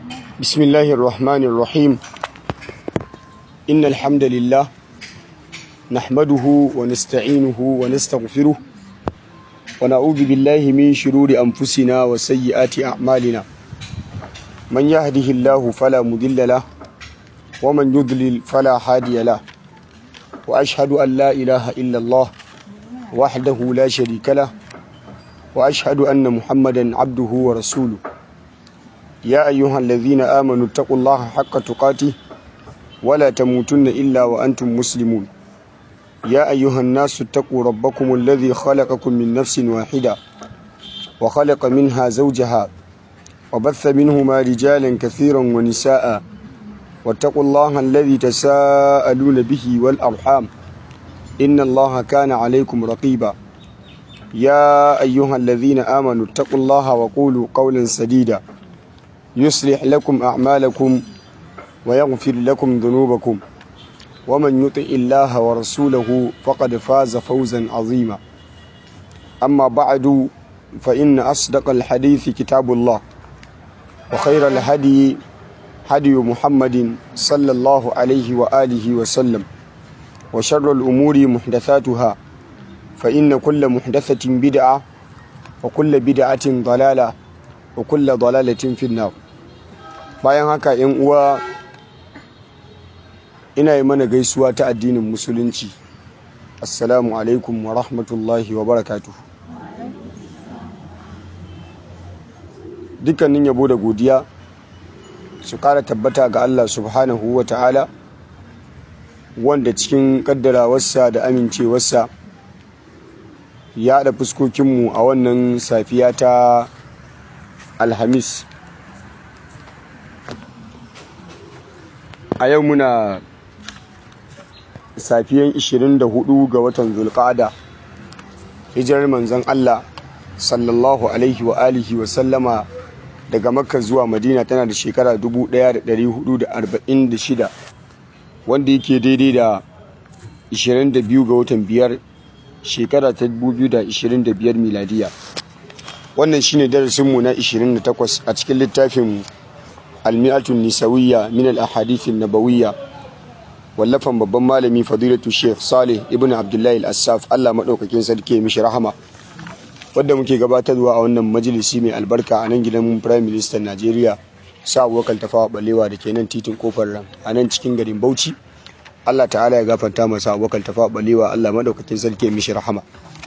بسم الله الرحمن الرحيم إن الحمد لله نحمده ونستعينه ونستغفره ونعوذ بالله من شرور أنفسنا وسيئات أعمالنا من يهده الله فلا مضل له ومن يضلل فلا هادي له وأشهد أن لا إله إلا الله وحده لا شريك له وأشهد أن محمدا عبده ورسوله يا أيها الذين آمنوا اتقوا الله حق تقاته ولا تموتن إلا وأنتم مسلمون يا أيها الناس اتقوا ربكم الذي خلقكم من نفس واحدة وخلق منها زوجها وبث منهما رجالا كثيرا ونساء واتقوا الله الذي تساءلون به والأرحام إن الله كان عليكم رقيبا يا أيها الذين آمنوا اتقوا الله وقولوا قولا سديدا يصلح لكم أعمالكم ويغفر لكم ذنوبكم ومن يطع الله ورسوله فقد فاز فوزا عظيما أما بعد فإن أصدق الحديث كتاب الله وخير الهدي هدي محمد صلى الله عليه وآله وسلم وشر الأمور محدثاتها فإن كل محدثة بدعة وكل بدعة ضلالة wa kulla dalalatin finnar bayan haka yan uwa ina yi mana gaisuwa ta addinin musulunci assalamu alaikum wa rahmatullahi wa barakatuh dukkanin yabo da godiya su kara tabbata ga Allah subhanahu wa ta'ala wanda cikin kaddarawarsa da amincewarsa ya haɗa fuskokinmu a wannan safiya ta alhamis a yau muna safiyan 24 ga watan zulqa'ada hijirar manzon Allah sallallahu alaihi wa alihi wa sallama daga makka zuwa madina tana da shekara 1446 wanda yake daidai da 22 ga watan biyar shekara ta 2025 miladiya wannan shine darasinmu na 28 a cikin littafin almi'atun nisawiyya min al-ahadithin nabawiyya wallafan babban malami fadilatu sheikh salih ibn abdullahi al-assaf Allah madaukakin sarki mishi rahama wanda muke gabatarwa a wannan majalisi mai albarka a nan gidan prime minister Najeriya sa wakal tafawa balewa da ke nan titin kofar ran a nan cikin garin Bauchi Allah ta'ala ya gafarta masa wakal tafawa balewa Allah madaukakin sarki mishi rahama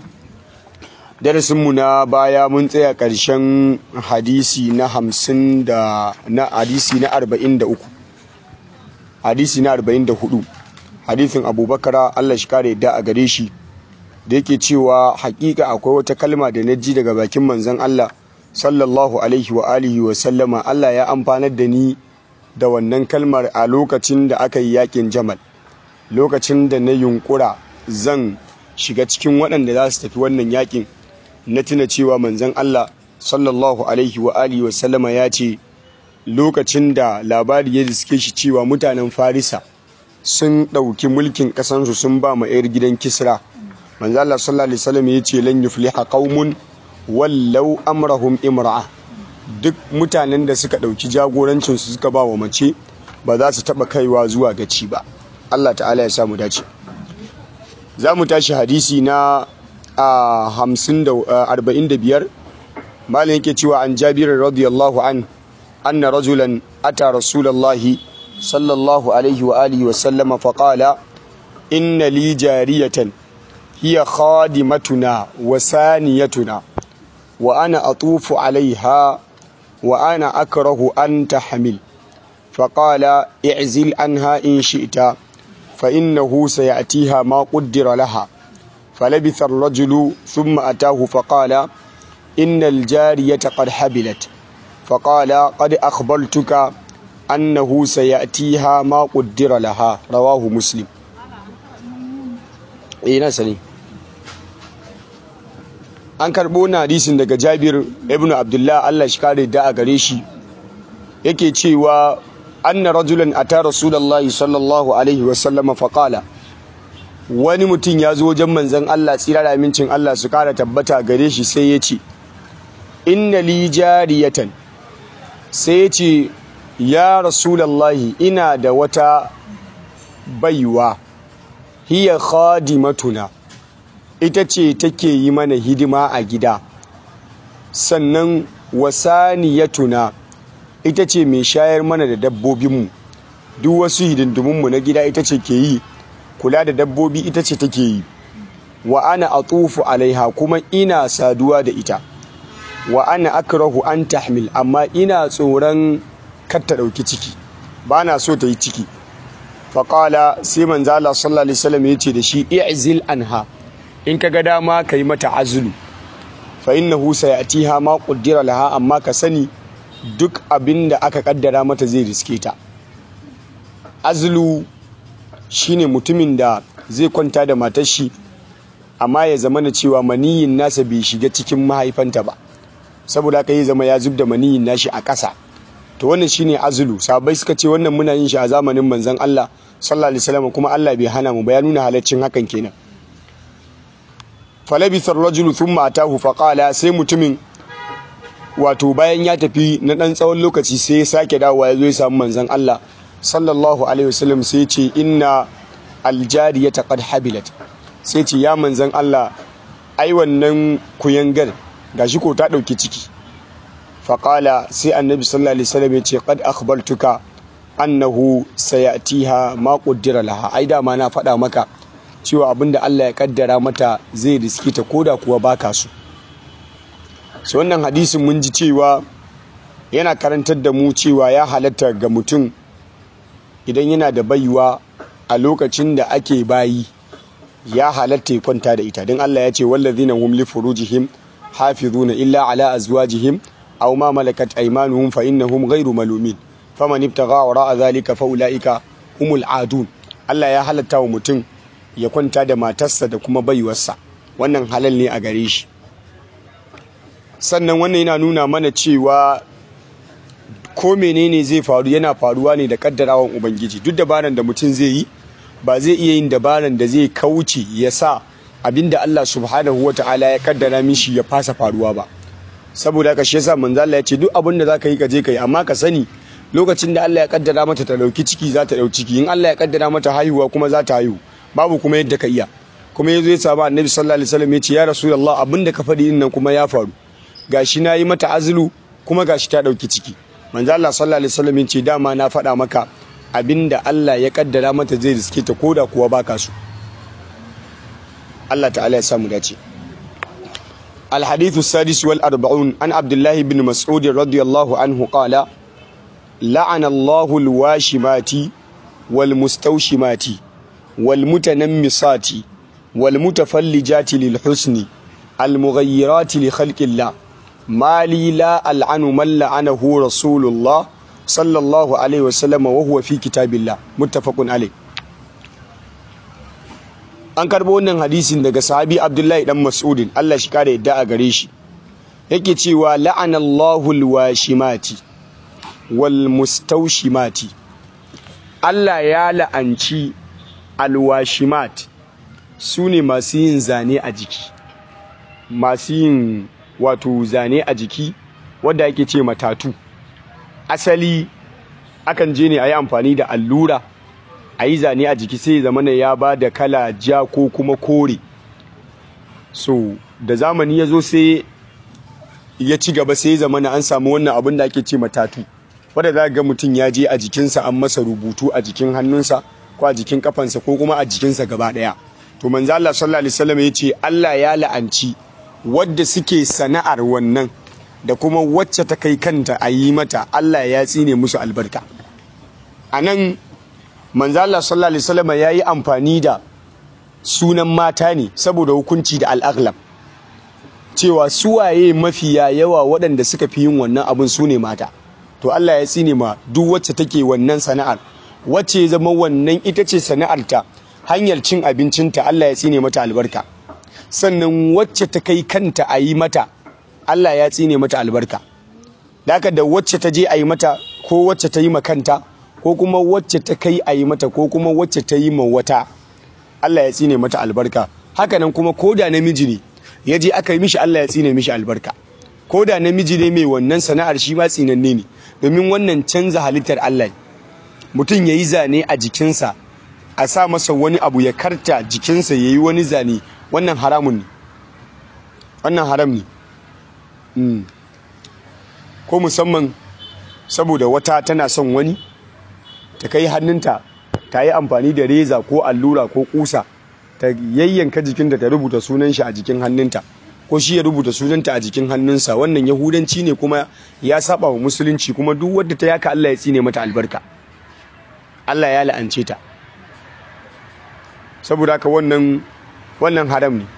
darasinmu na baya mun tsaya ƙarshen hadisi na hamsin da na hadisi na arba'in da uku hadisi na arba'in da hudu hadisin abubakar allah shi kare da a gare shi da yake cewa hakika akwai wata kalma da na ji daga bakin manzon allah sallallahu alaihi wa alihi wa sallama allah ya amfanar da ni da wannan kalmar a lokacin da aka yi yakin jamal lokacin da na yunkura zan shiga cikin waɗanda za su tafi wannan yakin na tuna cewa manzon Allah sallallahu alaihi wa alihi wa sallama ya ce lokacin da labari ya riske shi cewa mutanen Farisa sun ɗauki mulkin ƙasansu sun ba ma 'yar gidan Kisra manzon Allah sallallahu alaihi wasallam ya ce lan yufliha qaumun wallau amrahum imra'a duk mutanen da suka ɗauki jagorancin su suka ba wa mace ba za su taɓa kaiwa zuwa gaci ba Allah ta'ala ya samu dace za mu tashi hadisi na a hamsin da arba'in da biyar malin yake cewa an jabirin radiyallahu an anna rajulan ata rasulallahi sallallahu alaihi wa alihi wa sallama faƙala inna li jariyatan hiya khadimatuna wa saniyatuna wa ana atufu alaiha wa ana akrahu an tahmil فقال اعزل عنها إن شئت فإنه سيأتيها ما قدر لها فلبث الرجل ثم أتاه فقال إن الجارية قد حبلت فقال قد أخبرتك أنه سيأتيها ما قدر لها رواه مسلم إيه نسني an karɓo na hadisin daga jabir ibn abdullah allah shi kare da a gare shi yake cewa anna rajulan ata rasulullahi sallallahu alaihi wasallam faqala wani mutum ya zo wajen manzan Allah tsira da amincin Allah su kara tabbata gare shi sai ya ce inna li jariyatan sai ya ce ya rasulallahi ina da wata baiwa hiya khadimatuna ita ce take yi mana hidima a gida sannan wasaniyatuna ita ce mai shayar mana da dabbobinmu duk wasu hidindimunmu na gida ita ce ke yi kula da dabbobi ita ce take yi wa ana atufu alaiha kuma ina saduwa da ita wa ana akrahu an tahmil amma ina tsoron kar ta ɗauki ciki ba na so ta yi ciki faƙala sai manzo Allah sallallahu alaihi wasallam ya ce da shi i'zil anha in ka ga dama ka yi mata azulu fa innahu sayatiha ma qaddara laha amma ka sani duk abin da aka kaddara mata zai riske ta azulu shine mutumin da zai kwanta da matar shi amma ya zama na cewa maniyin nasa bai shiga cikin mahaifanta ba saboda haka ya zama ya zub da maniyin nashi a ƙasa to wannan shine azulu sabai suka ce wannan muna yin shi a zamanin manzon Allah sallallahu alaihi wasallam kuma Allah bai hana mu ba ya nuna halaccin hakan kenan falabithar rajulu thumma atahu faqala sai mutumin wato bayan ya tafi na dan tsawon lokaci sai ya sake dawowa ya zo ya samu manzon Allah sallallahu alaihi wasallam sai ya ce inna aljariyata qad habilat sai ce ya manzon Allah ai wannan kuyangar gashi ko ta dauki ciki faqala sai annabi sallallahu alaihi wasallam ya ce qad akhbartuka annahu sayatiha ma qaddara laha ai da ma na faɗa maka cewa abinda Allah ya kaddara mata zai riski ta koda kuwa baka su so wannan hadisin mun ji cewa yana karantar da mu cewa ya halatta ga mutum idan yana da baiwa a lokacin da ake bayi ya halatta ya kwanta da ita don Allah ya ce wallazina hum li furujihim hafizuna illa ala azwajihim aw ma malakat aymanuhum fa innahum ghayru malumin faman ibtagha wara'a zalika fa ulaika humul adun Allah ya halatta wa mutum ya kwanta da matarsa da kuma baiwarsa wannan halal ne a gare shi sannan wannan yana nuna mana cewa ko menene zai faru yana faruwa ne da kaddarawan ubangiji duk dabaran da mutum zai yi ba zai iya yin dabaran da zai kauce ya sa abinda Allah subhanahu wata'ala ya kaddara mishi ya fasa faruwa ba saboda haka shi yasa manzo Allah ya ce duk abin da zaka yi ka je ka yi amma ka sani lokacin da Allah ya kaddara mata ta dauki ciki za ta dauki ciki in Allah ya kaddara mata haihuwa kuma za ta haihu babu kuma yadda ka iya kuma yazo ya saba annabi sallallahu alaihi wasallam ya ce ya rasulullah abinda ka faɗi din nan kuma ya faru gashi na yi mata azulu kuma gashi ta dauki ciki manzo Allah sallallahu alaihi wasallam ya ce dama na faɗa maka abinda Allah ya kaddara mata zai riske ta koda kuwa baka so Allah ta'ala ya samu dace الحديث السادس والأربعون عن عبد الله بن مسعود رضي الله عنه قال لعن الله الواشمات والمستوشمات والمتنمصات والمتفلجات للحسن المغيرات لخلق الله ما لي لا ألعن من لعنه رسول الله صلى الله عليه وسلم وهو في كتاب الله متفق عليه an karbo wannan hadisin daga sahabi abdullahi dan mas'udin Allah shi kare yadda a gare shi yake cewa la'anallahu alwashimati wal mustawshimati Allah ya la'anci alwashimat su ne masu yin zane a jiki masu yin wato zane a jiki wadda ake ce matatu asali akan je ne a yi amfani da allura a yi zane a jiki sai zama ya ba da kala ja ko kuma kore so da zamani ya zo sai ya ci gaba sai zama na an samu wannan abin da ake ce matatu wadda za ga mutum ya je a jikinsa an masa rubutu a jikin hannunsa ko a jikin kafansa ko kuma a jikinsa gaba daya to manzo Allah sallallahu alaihi wasallam ya ce Allah ya la'anci wadda suke sana'ar wannan da kuma wacce ta kai kanta a yi mata Allah ya tsine musu albarka anan manzo Allah sallallahu alaihi wasallam yayi amfani da sunan mata ne saboda hukunci da al-aghlab cewa suwaye mafiya yawa waɗanda suka fi yin wannan abin su ne mata to Allah ya tsine ma duk wacce take wannan sana'ar wacce ya zama wannan ita ce sana'arta hanyar cin abincinta Allah ya tsine mata albarka sannan wacce ta kai kanta a yi mata Allah ya tsine mata albarka da haka da wacce ta je a yi mata ko wacce ta yi ma kanta ko kuma wacce ta kai a yi mata ko kuma wacce ta yi ma wata Allah ya tsine mata albarka hakanan kuma ko da namiji ne ya je aka yi mishi Allah ya tsine mishi albarka ko da namiji ne mai wannan sana'ar shi ma tsinanne ne domin wannan canza halittar Allah mutum ya yi zane a jikinsa a sa masa wani abu ya karta jikinsa ya yi wani zane wannan haramun ne wannan haram ne ko musamman saboda wata tana son wani ta kai hannunta ta yi amfani da reza ko allura ko kusa ta yayyanka jikinta ta rubuta sunan shi a jikin hannunta ko shi ya rubuta sunanta a jikin hannunsa wannan yahudanci ne kuma ya saba wa musulunci kuma duk wadda ta yaka Allah ya tsine mata albarka Allah ya la'ance ta saboda haka wannan wannan haram ne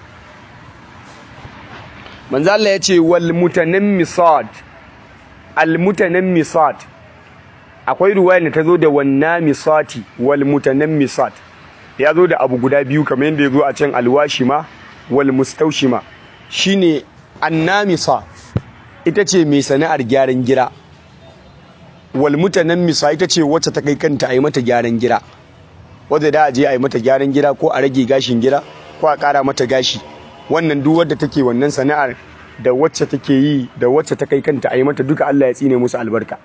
manzo Allah ya ce wal mutanammisat al mutanammisat akwai ruwaya da ta zo da wanna misati wal mutanammisat ya zo da abu guda biyu kamar yadda ya zo a can alwashima wal mustaushima shine annamisa ita ce mai sana'ar gyaran gira wal mutanammisa ita ce wacce ta kai kanta a yi mata gyaran gira wadda da a je a yi mata gyaran gira ko a rage gashin gira ko a ƙara mata gashi wannan duk wadda take wannan sana'ar da wacce take yi da wacce ta kai kanta a yi mata duka Allah ya tsine musu albarka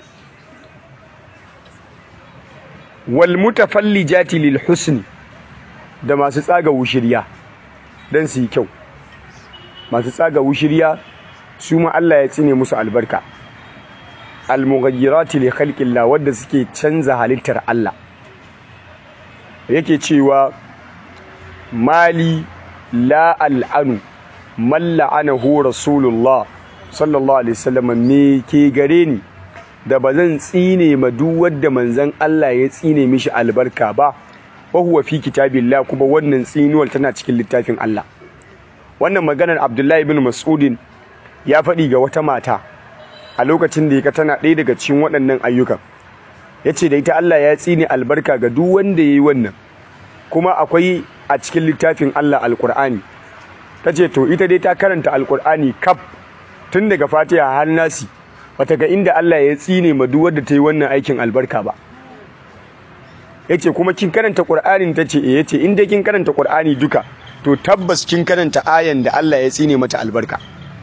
wal mutafallijati lil husni da masu tsaga wushirya dan su yi kyau masu tsaga wushirya su ma Allah ya tsine musu albarka al mughayyirati li khalqillah wadda suke canza halittar Allah yake cewa mali la al'anu man la'anahu rasulullah sallallahu alaihi wasallam me ke gare ni da ba zan tsine ma duk wanda manzon Allah ya tsine mishi albarka ba wa huwa fi kitabillah kuma wannan tsinuwar tana cikin littafin Allah wannan maganar Abdullahi ibn Mas'udin ya faɗi ga wata mata a lokacin da ya tana ɗaya daga cikin waɗannan ayyukan yace da ita Allah ya tsine albarka ga duk wanda yayi wannan kuma akwai a cikin littafin Allah alkur'ani ta ce to ita dai ta karanta alkur'ani kaf tun daga fatiha har nasi bata ga inda Allah ya tsine ma duk wadda ta yi wannan aikin albarka ba yace kuma kin karanta qur'anin ta ce eh yace in dai kin karanta qur'ani duka to tabbas kin karanta ayan da Allah ya tsine mata albarka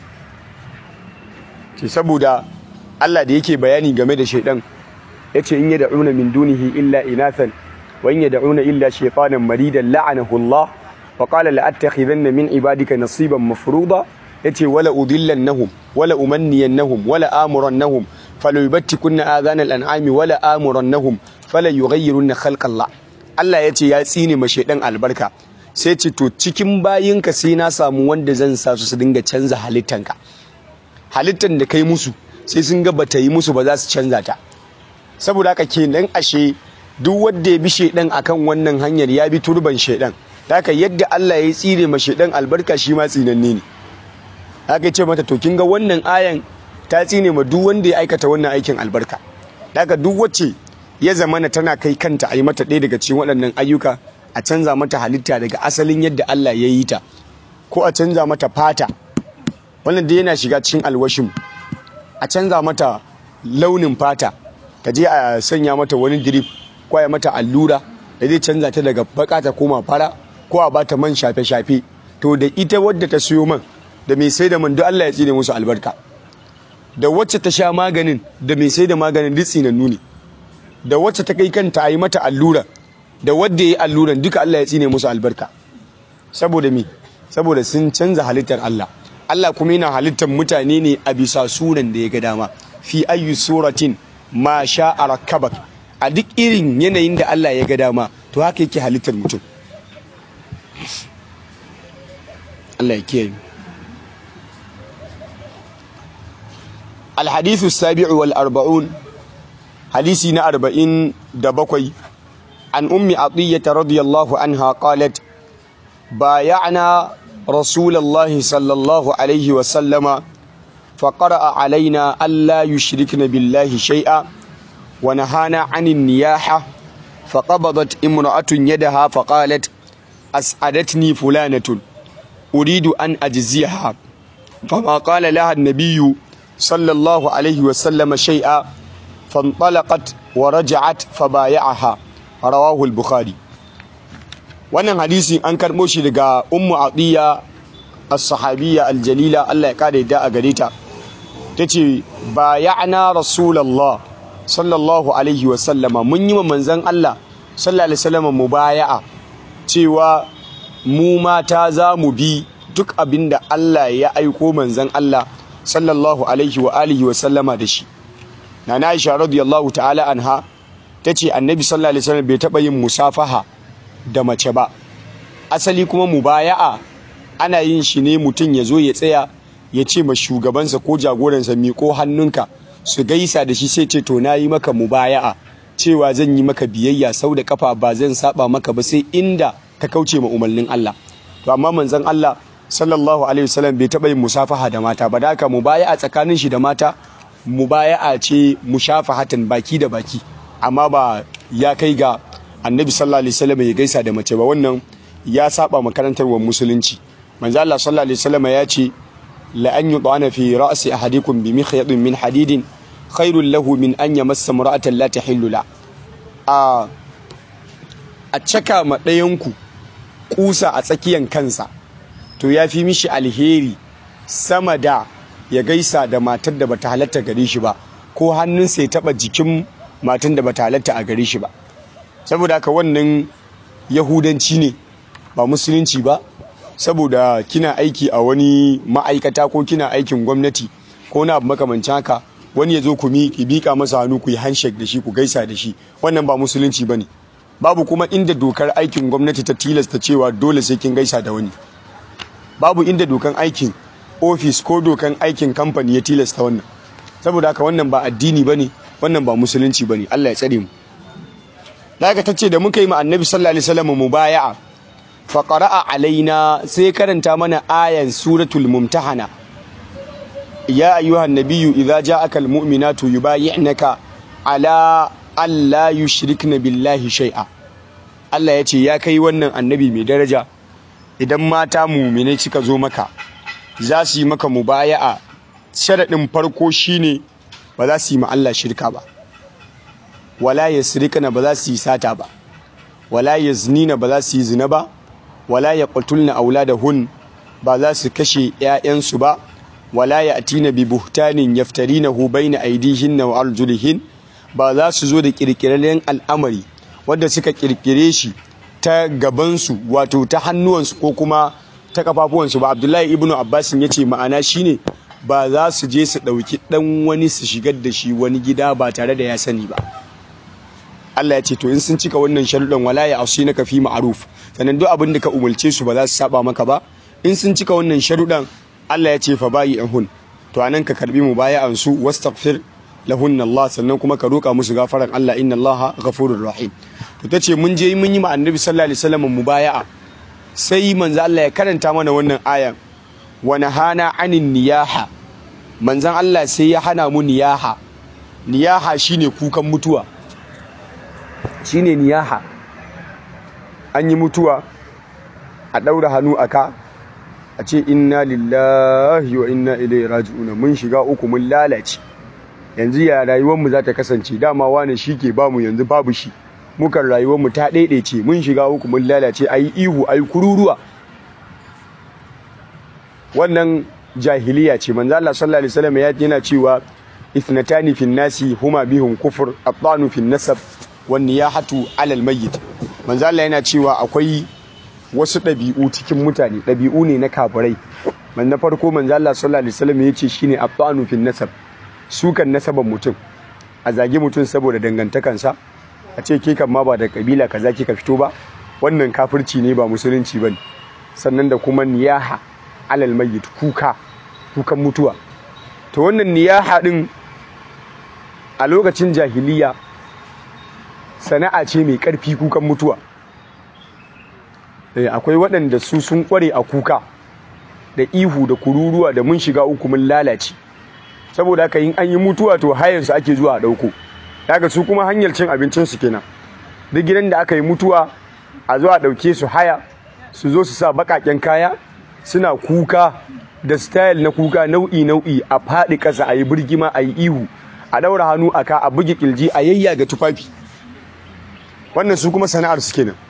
ce saboda Allah da yake bayani game da shaidan yace in yad'una min dunihi illa inathan وإن يدعون إلا شيطانا مريدا لعنه الله وقال لأتخذن من عبادك نصيبا مفروضا يتي ولا أضلنهم ولا أمنينهم ولا آمرنهم فليبتكن آذان الأنعام ولا آمرنهم فلا يغيرن خلق الله Allah ya ce ya tsine ma shaidan albarka sai ce to cikin bayinka sai na samu wanda zan sa su su dinga canza halittanka halittan da kai musu sai sun ga bata yi musu ba za su canza ta saboda haka kenan ashe duk wanda ya bi shaidan akan wannan hanyar ya bi turban shaidan haka yadda Allah ya tsire ma shaidan albarka shi ma tsinanne ne haka ce mata to kin ga wannan ayan ta tsine ma duk wanda ya aikata wannan aikin albarka haka duk wacce ya zamana tana kai kanta a yi mata ɗaya daga cikin waɗannan ayyuka a canza mata halitta daga asalin yadda Allah ya yi ta ko a canza mata fata wannan da yana shiga cikin alwashin a canza mata launin fata ka je a sanya mata wani drip kwaya mata allura da zai canza ta daga baka ta koma fara ko a bata man shafe-shafe to da ita wadda ta siyo man da mai sai da man duk Allah ya tsine musu albarka da wacce ta sha maganin da mai sai da maganin duk tsinannu ne da wacce ta kai kanta a yi mata allura da wadda ya yi alluran duka Allah ya tsine musu albarka saboda me saboda sun canza halittar Allah Allah kuma yana halittar mutane ne a bisa suran da ya ga dama fi ayyu suratin ma sha'a rakkabak a duk irin yanayin da Allah ya ga dama to haka yake halittar mutum Allah ya kiyaye الحديث السابع والأربعون حديثنا أربعين دبقي عن أم عطية رضي الله عنها قالت بايعنا رسول الله صلى الله عليه وسلم فقرأ علينا ألا يشركن بالله شيئا ونهانا عن النياحة فقبضت امرأة يدها فقالت أسعدتني فلانة أريد أن أجزيها فما قال لها النبي صلى الله عليه وسلم شيئا فانطلقت ورجعت فبايعها رواه البخاري wannan hadisi an karɓo shi daga ummu atiya as-sahabiyya al-jalila Allah ya kare da a gare ta tace bayana rasulullah sallallahu alaihi wa sallama mun yi wa manzon Allah sallallahu alaihi wasallam mubaya'a cewa mu mata za mu bi duk abinda Allah ya aiko manzon Allah sallallahu alaihi wa alihi wa sallama da shi nana Aisha radiyallahu ta'ala anha tace annabi sallallahu alaihi wasallam bai taba yin musafaha da mace ba asali kuma mubaya'a ana yin shi ne mutum ya zo ya tsaya ya ce ma shugabansa ko jagoransa miƙo hannunka su gaisa da shi sai ce to na yi maka mubaya'a cewa zan yi maka biyayya sau da kafa ba zan saba maka ba sai inda ka kauce ma umarnin Allah to amma manzon Allah sallallahu alaihi wasallam bai taɓa yin musafaha da mata ba da haka mubaya'a tsakanin shi da mata mubaya'a ce mushafahatan baki da baki amma ba ya kai ga annabi sallallahu alaihi wasallam ya gaisa da mace ba wannan ya saba makarantarwar musulunci manzo Allah sallallahu alaihi wasallam ya ce la an yudana fi ra'si ahadikum bi mikhyadin min hadidin khairul lahu min an yamassa mar'atan la tahillu la a a caka ma ɗayanku kusa a tsakiyan kansa to ya fi mishi alheri sama da ya gaisa da matar da bata halatta gare shi ba ko hannunsa ya taba jikin matan da bata halatta a gare shi ba saboda haka wannan yahudanci ne ba musulunci ba saboda kina aiki a wani ma'aikata ko kina aikin gwamnati ko na abu makamancin haka wani ya zo ku ki bika masa hannu ku yi handshake da shi ku gaisa da shi wannan ba musulunci bane babu kuma inda dokar aikin gwamnati ta tilasta cewa dole sai kin gaisa da wani babu inda dokan aikin ofis ko dokan aikin kamfani ya tilasta wannan saboda haka wannan ba addini bane wannan ba musulunci bane Allah ya tsare mu daga tace da muka yi ma annabi sallallahu alaihi wasallam mubaya'a fa qara'a alaina sai karanta mana ayan suratul mumtahana ya ayyuhan nabiyyu idza ja'aka almu'minatu yubayyi'naka ala alla yushrikna billahi shay'a Allah ya ce ya kai wannan annabi mai daraja idan mata mu'mine suka zo maka za su yi maka mubaya'a sharadin farko shine ba za su yi ma Allah shirka ba wala yasrikna ba za su yi sata ba wala yaznina ba za su yi zina ba wala yaqtulna auladahun ba za su kashe 'ya'yansu ba wala ya'tina bi buhtanin yaftarinahu baina aydihinna wa arjulihin ba za su zo da kirkiraren al'amari wanda suka kirkire shi ta gabansu wato ta hannuwansu ko kuma ta kafafuwansu ba abdullahi ibnu abbasin ya ce ma'ana shine ba za su je su ɗauki ɗan wani su shigar da shi wani gida ba tare da ya sani ba Allah ya ce to in sun cika wannan sharuɗan wala ya ausi na kafi ma'aruf sannan duk abin da ka umarce su ba za su saba maka ba in sun cika wannan sharuɗan Allah ya ce fa bayi hun to anan ka karbi mu baya an su wastaghfir lahunna Allah sannan kuma ka roka musu gafaran Allah inna Allah ghafurur rahim to tace mun je mun yi ma annabi sallallahu alaihi wasallam mubaya'a sai manzo Allah ya karanta mana wannan ayan wa nahana anin niyaha manzon Allah sai ya hana mu niyaha niyaha shine kukan mutuwa shine niyaha an yi mutuwa a daura hannu aka a ce inna lillahi wa inna ilaihi raji'un mun shiga uku mun lalace yanzu ya rayuwarmu za ta kasance dama wani shi ke bamu yanzu babu shi mukan rayuwarmu ta ɗaiɗaice mun shiga uku mun lalace a yi ihu a yi kururuwa wannan jahiliya ce manzo Allah sallallahu alaihi wasallam yana cewa ithnatani fin nasi huma bihum kufur at-tanu fin nasab wan niyahatu ala al-mayyit manzo Allah yana cewa akwai wasu ɗabi'u cikin mutane ɗabi'u ne na kafirai man na farko manzo Allah sallallahu alaihi wasallam yace shine at-tanu fin nasab sukan nasaban mutum a zage mutum saboda dangantakansa a ce ke kan ma ba da kabila kaza kika fito ba wannan kafirci ne ba musulunci bane sannan da kuma niyaha alal mayyit kuka kukan mutuwa to wannan niyaha din a lokacin jahiliya sana'a ce mai karfi kukan mutuwa akwai waɗanda su sun kware a kuka da ihu da kururuwa da mun shiga uku mun lalace saboda haka yin an yi mutuwa to hayansu ake zuwa a ɗauko daga su kuma hanyar cin abincinsu kenan duk gidan da aka yi mutuwa a zuwa ɗauke su haya su zo su sa baƙaƙen kaya suna kuka da style na kuka nau'i nau'i a faɗi ƙasa a yi birgima a yi ihu a ɗaura hannu a ka a buge ƙirji a yayyaga tufafi wannan su kuma sana'ar su kenan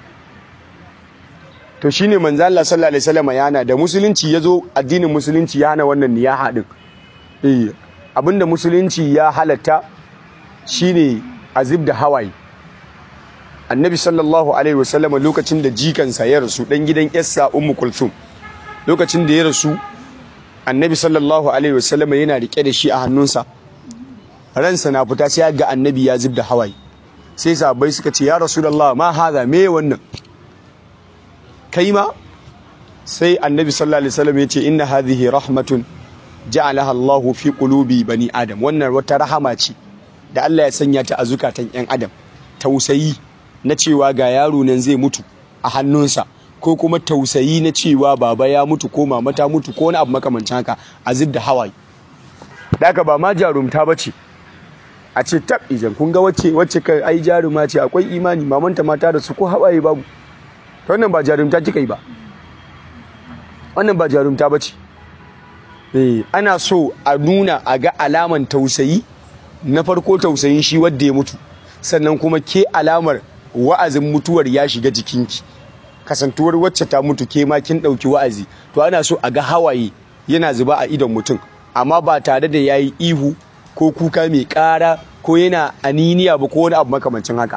to shine manzo Allah sallallahu alaihi wasallam ya hana da musulunci yazo addinin musulunci ya hana wannan niyaha din eh abinda musulunci ya halatta shine azib da hawaye annabi sallallahu alaihi wasallama lokacin da jikansa ya rasu dan gidan yassa ummu kulthum lokacin da ya rasu annabi sallallahu alaihi wasallama yana rike da shi a hannunsa ransa na fita sai ga annabi ya zub da hawaye sai sahabbai suka ce ya rasulullah ma haza me wannan kai ma sai annabi sallallahu alaihi wasallam ya ce inna hadhihi rahmatun ja'alaha Allahu fi qulubi bani adam wannan wata rahama ce da Allah ya sanya ta a zukatan yan adam tausayi na cewa ga yaro nan zai mutu a hannunsa ko kuma tausayi na cewa baba ya mutu ko mama ta mutu ko wani abu makamancin haka a zub da hawaye daga ba ma jarumta bace a ce tab ijan kun ga wacce wacce kai ai jaruma ce akwai imani mamanta mata da su ko hawaye babu to wannan ba jarumta kika yi ba wannan ba jarumta bace eh ana so a nuna a ga alaman tausayi na farko tausayin shi wanda ya mutu sannan kuma ke alamar wa'azin mutuwar ya shiga jikinki kasantuwar wacce ta mutu ke ma kin dauki wa'azi to ana so a ga hawaye yana zuba a idon mutum amma ba tare da yayi ihu ko kuka mai ƙara ko yana aniniya ba ko wani abu makamancin haka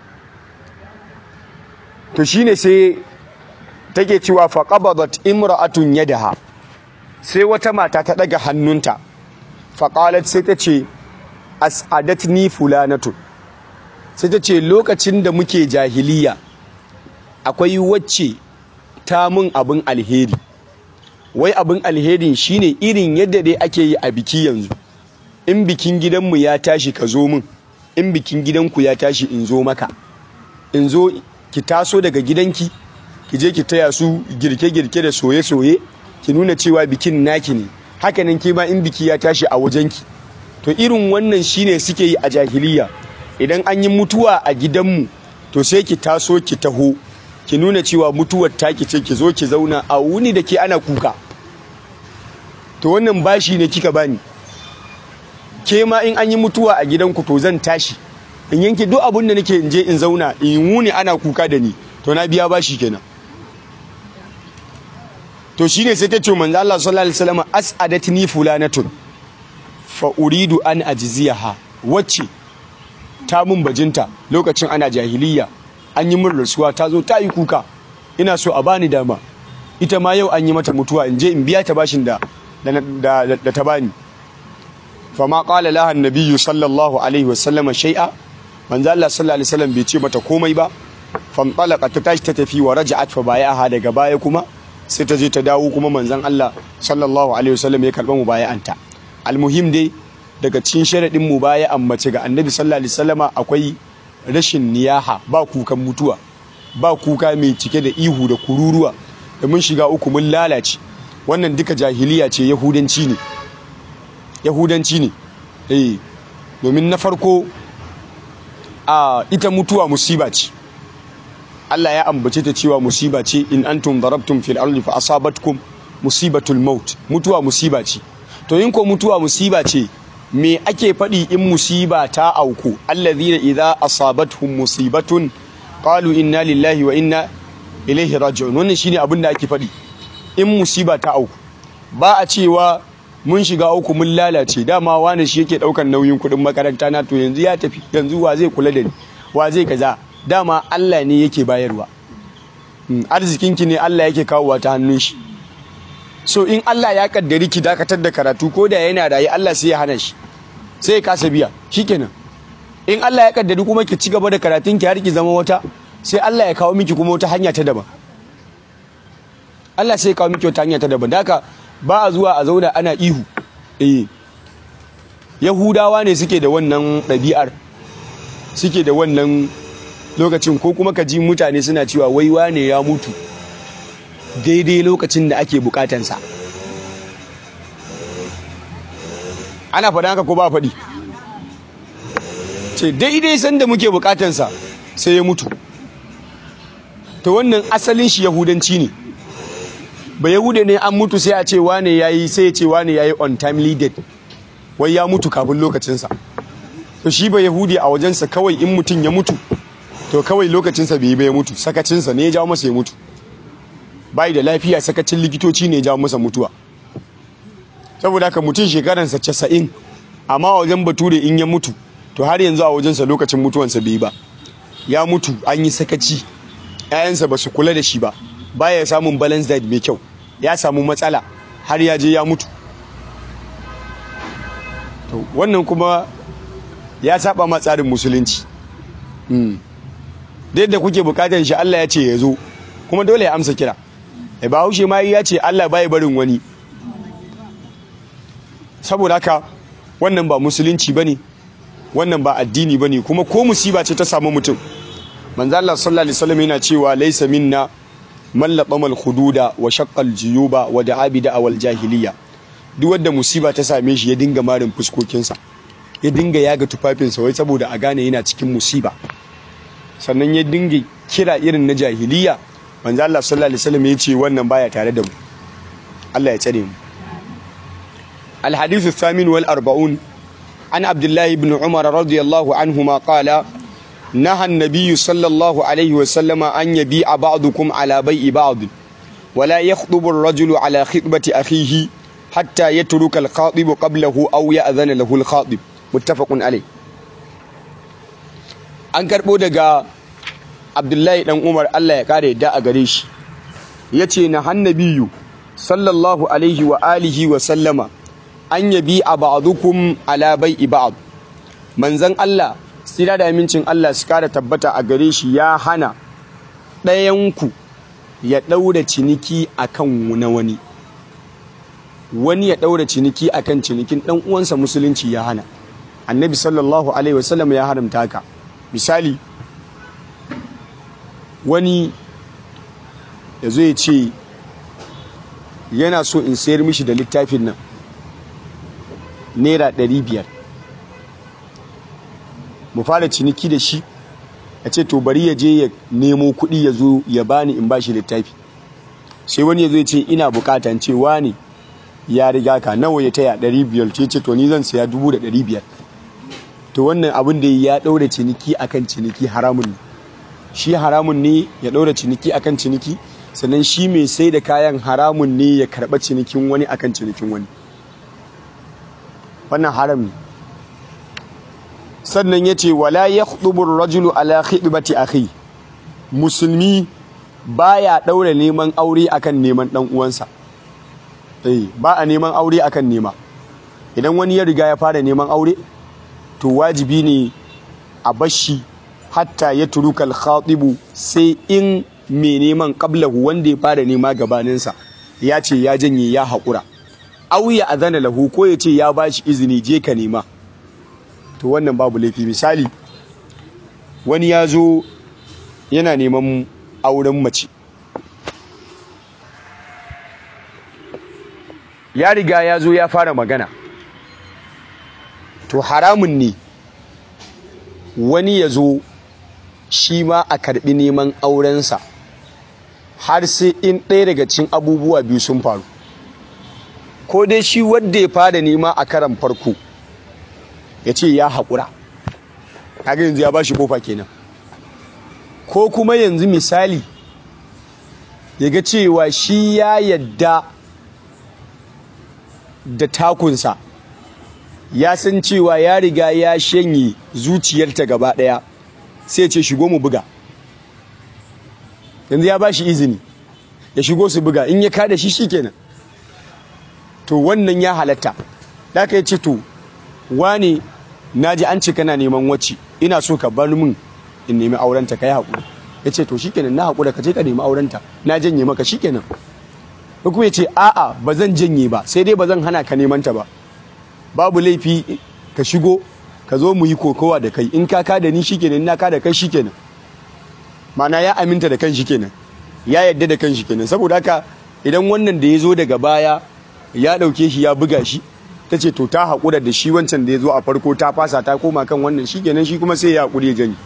to shine sai take cewa faqabadat imra'atun yadaha sai wata mata ta daga hannunta faqalat sai ta ce as'adatni fulanatu sai ta ce lokacin da muke jahiliya akwai wacce ta mun abin alheri wai abin alherin shine irin yadda dai ake yi a biki yanzu in bikin gidanmu ya tashi ka zo min in bikin gidanku ya tashi in zo maka in zo ki taso daga gidanki ki je ki taya su girke-girke da soye-soye ki nuna cewa bikin naki ne hakanan ke ma in biki ya tashi a wajenki to irin wannan shine suke yi a jahiliya idan an yi mutuwa a gidanmu to sai ki taso ki taho ki nuna cewa mutuwar taki ce ki zo ki zauna a wuni da ke ana kuka to wannan bashi ne kika bani ke ma in an yi mutuwa a gidanku to zan tashi in yanke duk abin da nake in je in zauna in wuni ana kuka da ni to na biya bashi kenan to shine sai ta ce manzo Allah sallallahu alaihi wasallam as'adatni fulanatun fa uridu an ajziyaha wacce ta mun bajinta lokacin ana jahiliya an yi min rasuwa ta zo ta yi kuka ina so a bani dama ita ma yau an yi mata mutuwa in je in biya ta bashin da da ta bani fama qala laha annabiyyu sallallahu alaihi wasallam shay'a manzo Allah sallallahu alaihi wasallam bai ce mata komai ba famtalaka ta tashi ta tafi wa raja'at fa bayaha daga baya kuma sai ta je ta dawo kuma manzon Allah sallallahu alaihi wasallam ya karba mubaya'anta almuhim dai daga cikin sharadin mubaya'an mace ga annabi sallallahu alaihi wasallama akwai rashin niyaha ba kukan mutuwa ba kuka mai cike da ihu da kururuwa da mun shiga uku mun lalace wannan duka jahiliya ce yahudanci ne yahudanci ne eh domin na farko a ita mutuwa musiba ce Allah ya ambace ta cewa musiba ce in antum darabtum fil ardi fa asabatkum musibatul maut mutuwa musiba ce to in ko mutuwa musiba ce me ake faɗi in musiba ta auku allazina idza asabatuhum musibatun qalu inna lillahi wa inna ilaihi raji'un wannan shine abin da ake faɗi in musiba ta auku ba a cewa mun shiga uku mun lalace dama wani shi yake daukan nauyin kuɗin makaranta na to yanzu ya tafi yanzu wa zai kula da ni wa zai kaza dama Allah ne yake bayarwa arzikinki ne Allah yake kawowa ta hannun shi so in Allah ya kaddari ki dakatar da karatu ko da yana rayu Allah sai ya hana shi sai ya kasa biya shikenan in Allah ya kaddari kuma ki ci gaba da karatun ki har ki zama wata sai Allah ya kawo miki kuma wata hanya ta daban Allah sai ya kawo miki wata hanya ta daban haka ba a zuwa a zauna ana ihu eh Yahudawa ne suke da wannan ɗabi'ar suke da wannan lokacin ko kuma ka ji mutane suna cewa wai wane ya mutu daidai lokacin da ake bukatansa ana faɗa haka ko ba faɗi ce daidai sanda muke bukatansa sai ya mutu to wannan asalin shi yahudanci ne ba yahude ne an mutu sai a ce wane yayi sai ya ce wane yayi on timely dead wai ya mutu kafin lokacinsa to shi ba yahudi a wajensa kawai in mutum ya mutu to kawai lokacinsa bai yi ba ya mutu sakacinsa ne ya jawo masa ya mutu bai da lafiya sakacin likitoci ne ya jawo masa mutuwa saboda haka mutum shekaransa casa'in amma a wajen bature in ya mutu to har yanzu a wajensa lokacin mutuwansa bai ba ya mutu an yi sakaci 'ya'yansa ba su kula da shi ba baya samun balance diet mai kyau ya samu matsala har ya je ya mutu to wannan kuma ya saba ma tsarin musulunci da yadda kuke bukatar shi Allah ya ce ya zo kuma dole ya amsa kira ba haushe ma ya ce Allah bai barin wani saboda haka wannan ba musulunci bane wannan ba addini bane kuma ko musiba ce ta samu mutum manzo Allah sallallahu alaihi wasallam yana cewa laysa minna man laqama al-hududa wa shaqqa al-juyuba wa da'a bi da'awal jahiliya duk wanda musiba ta same shi ya dinga marin fuskokinsa ya dinga yaga tufafinsa wai saboda a gane yana cikin musiba sannan ya dinga kira irin na jahiliya manzo Allah sallallahu alaihi wasallam ya ce wannan baya tare da mu Allah ya tsare mu الحديث الثامن والأربعون عن عبد الله بن عمر رضي الله عنهما قال نهى النبي صلى الله عليه وسلم أن يبيع بعضكم على بيع بعض ولا يخطب الرجل على خطبة أخيه حتى يترك الخاطب قبله أو يأذن له الخاطب متفق عليه an karɓo daga abdullahi ɗan umar allah ya ƙara yadda a gare shi ya ce na hannabiyu sallallahu alaihi wa alihi wa sallama an yabi a ba'adukum ala bai'i ba'd manzon Allah sira da amincin Allah su kara tabbata a gare shi ya hana ɗayanku ya ɗaura ciniki akan na wani wani ya ɗaura ciniki akan cinikin ɗan uwansa musulunci ya hana annabi sallallahu alaihi wasallam ya haramta haka misali wani ya zo ya ce yana so in sayar mishi da littafin nan naira ɗari biyar mu fara ciniki da shi a ce to bari ya je ya nemo kuɗi ya zo ya bani in bashi littafi sai wani ya zo ya ce ina bukatan ce wani ya riga ka nawa ya taya ɗari biyar ce ce to ni zan saya dubu da ɗari biyar to wannan abin da ya ɗaura ciniki akan ciniki haramun ne shi haramun ne ya ɗaura ciniki akan ciniki sannan shi mai sai da kayan haramun ne ya karɓa cinikin wani akan cinikin wani wannan haram ne sannan ya ce wala ya khudubur rajulu ala khidbati akhi musulmi baya ɗaura neman aure akan neman ɗan uwansa eh ba a neman aure akan nema idan wani ya riga ya fara neman aure to wajibi ne a bashi hatta ya turuka al sai in mai neman qablahu wanda ya fara nema gabaninsa ya ce ya janye ya haƙura au ya azana lahu ko ya ce ya bashi izini je ka nema to wannan babu laifi misali wani ya zo yana neman auren mace ya riga ya zo ya fara magana to haramun ne wani ya zo shi ma a karbi neman aurensa har sai in ɗaya daga cin abubuwa biyu sun faru ko dai shi wadda ya fara nema a karan farko ya ce ya haƙura kaga yanzu ya ba shi kofa kenan ko kuma yanzu misali ya ga cewa shi ya yadda da takunsa ya san cewa ya riga ya shanye zuciyarta gaba ɗaya sai ce shigo mu buga yanzu ya ba shi izini ya shigo su buga in ya kada shi shikenan to wannan ya halatta da ka ce to wane na ji an ce kana neman wacce ina so ka bar min in nemi aurenta ka yi haƙuri ya ce to shikenan na haƙura ka je ka nemi aurenta na janye maka shikenan ko kuma ya ce a'a ba zan janye ba sai dai ba zan hana ka neman ta ba babu laifi ka shigo ka zo mu yi kokowa da kai in ka ka da ni shikenan na ka da kai shikenan mana ya aminta da kan shikenan ya yadda da kan shikenan saboda haka idan wannan da ya zo daga baya ya ɗauke shi ya buga shi ta ce to ta haƙura da shi wancan da ya zo a farko ta fasa ta koma kan wannan shi kenan shi kuma sai ya haƙuri ya janyi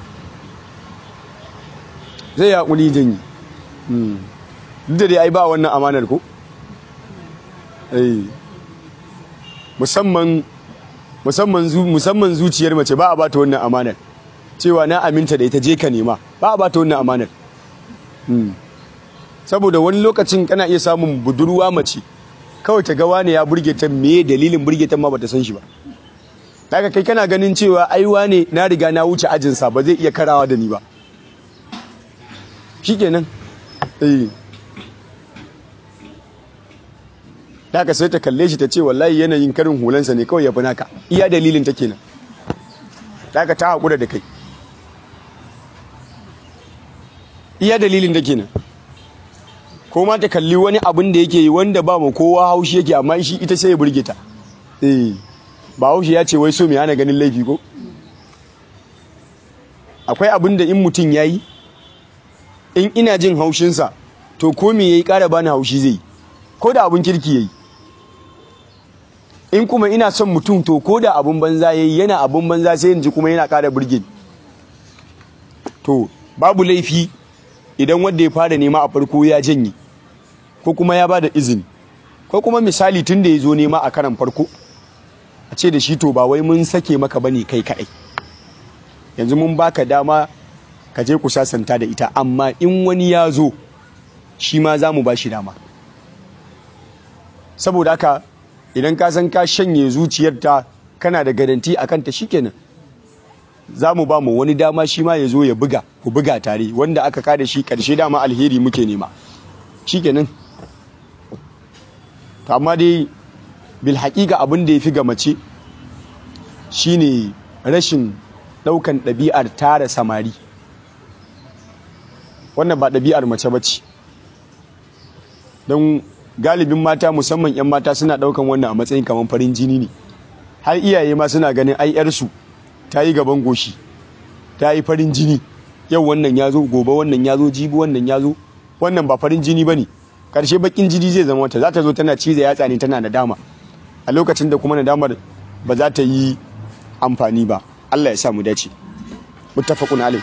zai ya haƙuri ya janyi duk da dai ai ba wannan amanar ko musamman musamman zuciyar mace ba a ba ta wannan amanar cewa na aminta da ita je ka nema ba a ba ta wannan amanar saboda wani lokacin kana iya samun budurwa mace kawai ta gawa ne ya burge ta me dalilin burge ta ma bata san shi ba daga kai kana ganin cewa aiwa ne na riga na wuce ajinsa ba zai iya karawa da ni ba shikenan eh daga sai ta kalle shi ta ce wallahi yanayin karin hulansa ne kawai ya fi naka iya dalilin ta kenan daga ta haƙura da kai iya dalilin da kenan ko ma ta kalli wani abin da yake yi wanda ba mu kowa haushi yake amma shi ita sai ya burge ta eh ba haushi ya ce wai so mai hana ganin laifi ko akwai abin da in mutum ya yi in ina jin haushinsa to ko me ya yi ƙara bani haushi zai ko da abin kirki ya yi in kuma ina son mutum to ko da abin banza ya yi yana abin banza sai yanzu kuma yana ƙara burge to babu laifi idan wanda ya fara nema a farko ya janye ko kuma ya ba da izini ko kuma misali tun da ya zo nema a karan farko a ce da shi to ba wai mun sake maka bane kai kaɗai yanzu mun baka dama ka je ku sasanta da ita amma in wani ya zo shi ma za mu ba shi dama saboda haka idan ka san ka shanye zuciyarta kana da garanti a kanta shikenan za mu ba mu wani dama shi ma ya zo ya buga ku buga tare wanda aka kada shi karshe dama alheri muke nema shikenan amma dai bil haƙiƙa abin da ya fi ga mace shine rashin ɗaukan ɗabi'ar tara samari wannan ba ɗabi'ar mace ba ce don galibin mata musamman 'yan mata suna ɗaukan wannan a matsayin kamar farin jini ne har iyaye ma suna ganin ai 'yarsu ta yi gaban goshi ta yi farin jini yau wannan ya zo gobe wannan ya zo jibi wannan ya zo wannan ba farin jini ba ne ƙarshe bakin jini zai zama wata za ta zo tana ciza yatsa ne tana nadama a lokacin da kuma nadamar ba za ta yi amfani ba Allah ya sa mu dace muttafaqun alayh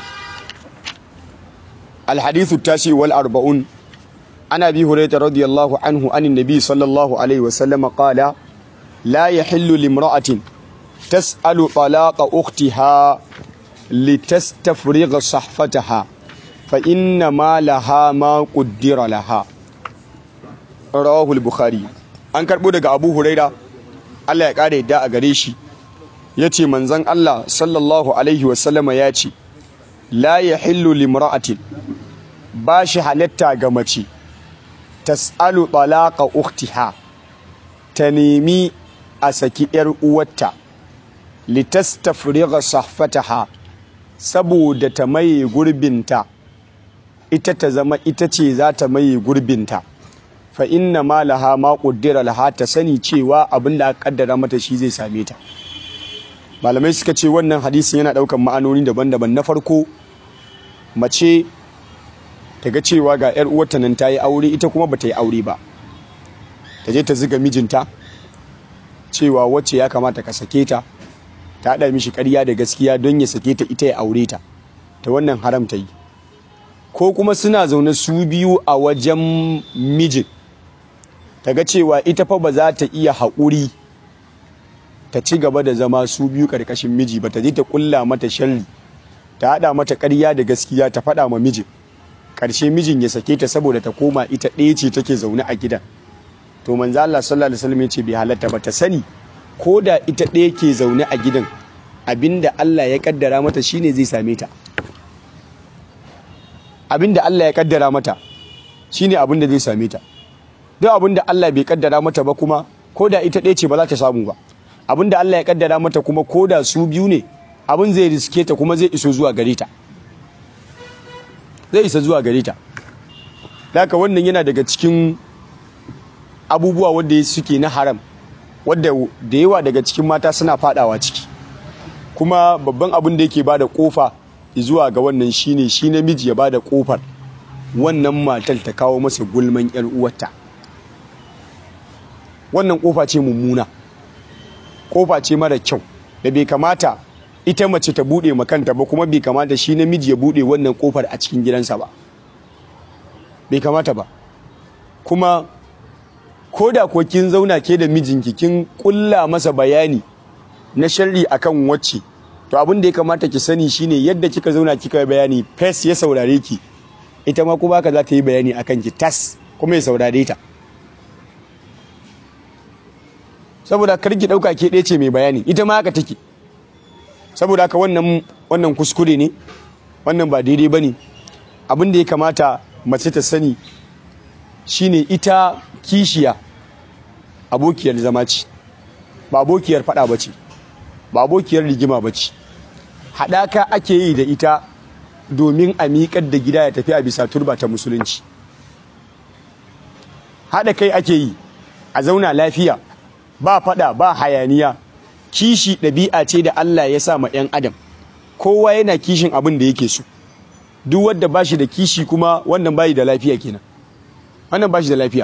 الحديث التاسع والأربعون عن أبي هريرة رضي الله عنه عن النبي صلى الله عليه وسلم قال لا يحل لامرأة تسأل طلاق أختها لتستفرغ صحفتها فإنما لها ما قدر لها رواه البخاري an karɓo daga abu huraira allah ya ƙara yadda a gare shi ya ce manzan allah sallallahu alaihi wasallama ya ce la ya hillu limra'atin ba shi halatta ga mace tas'alu talaqa ukhtiha ta nemi a saki yar uwarta litastafriga sahfataha saboda ta maye gurbinta ita ta zama ita ce za ta maye gurbinta fa inna ma laha ma qaddara laha ta sani cewa abin da aka kaddara mata shi zai same ta malamai suka ce wannan hadisin yana daukan ma'anoni daban-daban na farko mace ta ga cewa ga 'yar uwarta nan ta yi aure ita kuma ba ta yi aure ba ta je ta ziga mijinta cewa wacce ya kamata ka sake ta ta haɗa mishi ƙarya da gaskiya don ya sake ta ita ya aure ta ta wannan haram ta yi ko kuma suna zaune su biyu a wajen mijin ta ga cewa ita fa ba za ta iya haƙuri ta ci gaba da zama su biyu ƙarƙashin miji ba ta je ta ƙulla mata sharri ta haɗa mata ƙarya da gaskiya ta faɗa ma mijin ƙarshe mijin ya sake ta saboda ta koma ita ɗaya ce take zaune a gidan to manzo Allah sallallahu alaihi wasallam ya ce bai halatta ba ta sani ko da ita ɗaya ke zaune a gidan abinda Allah ya kaddara mata shine zai same ta abinda Allah ya kaddara mata shine abinda zai same ta duk abinda Allah bai kaddara mata ba kuma ko da ita ɗaya ce ba za ta samu ba abinda Allah ya kaddara mata kuma ko da su biyu ne abin zai riske ta kuma zai iso zuwa gare ta zai isa zuwa gare ta haka wannan yana daga cikin abubuwa wanda suke na haram wadda da yawa daga cikin mata suna fadawa ciki kuma babban abin da yake bada kofa zuwa ga wannan shine shi namiji ya bada kofar wannan matar ta kawo masa gulman yar uwarta wannan kofa ce mummuna kofa ce mara kyau da bai kamata ita mace ta bude makanta ba kuma bai kamata shi namiji ya bude wannan kofar a cikin gidansa ba bai kamata ba kuma ko da ko kin zauna ke da mijinki kin kulla masa bayani na sharri akan wacce to abin da ya kamata ki sani shine yadda kika zauna kika bayani fes ya saurare ki ita ma kuma haka za ta yi bayani akan ki tas kuma ya saurare ta saboda kar ki dauka ke ɗaya ce mai bayani ita ma haka take saboda haka wannan wannan kuskure ne wannan ba daidai ba ne abin da ya kamata mace ta sani shine ita kishiya abokiyar zama ce ba abokiyar fada ba ce ba abokiyar rigima ba ce haɗaka ake yi da ita domin a miƙar da gida ya tafi a bisa turba ta musulunci haɗa kai ake yi a zauna lafiya ba fada ba hayaniya kishi ɗabi'a ce da Allah ya sa ma 'yan adam kowa yana kishin abin da yake so duk wanda ba shi da kishi kuma wannan bayi da lafiya kenan wannan ba shi da lafiya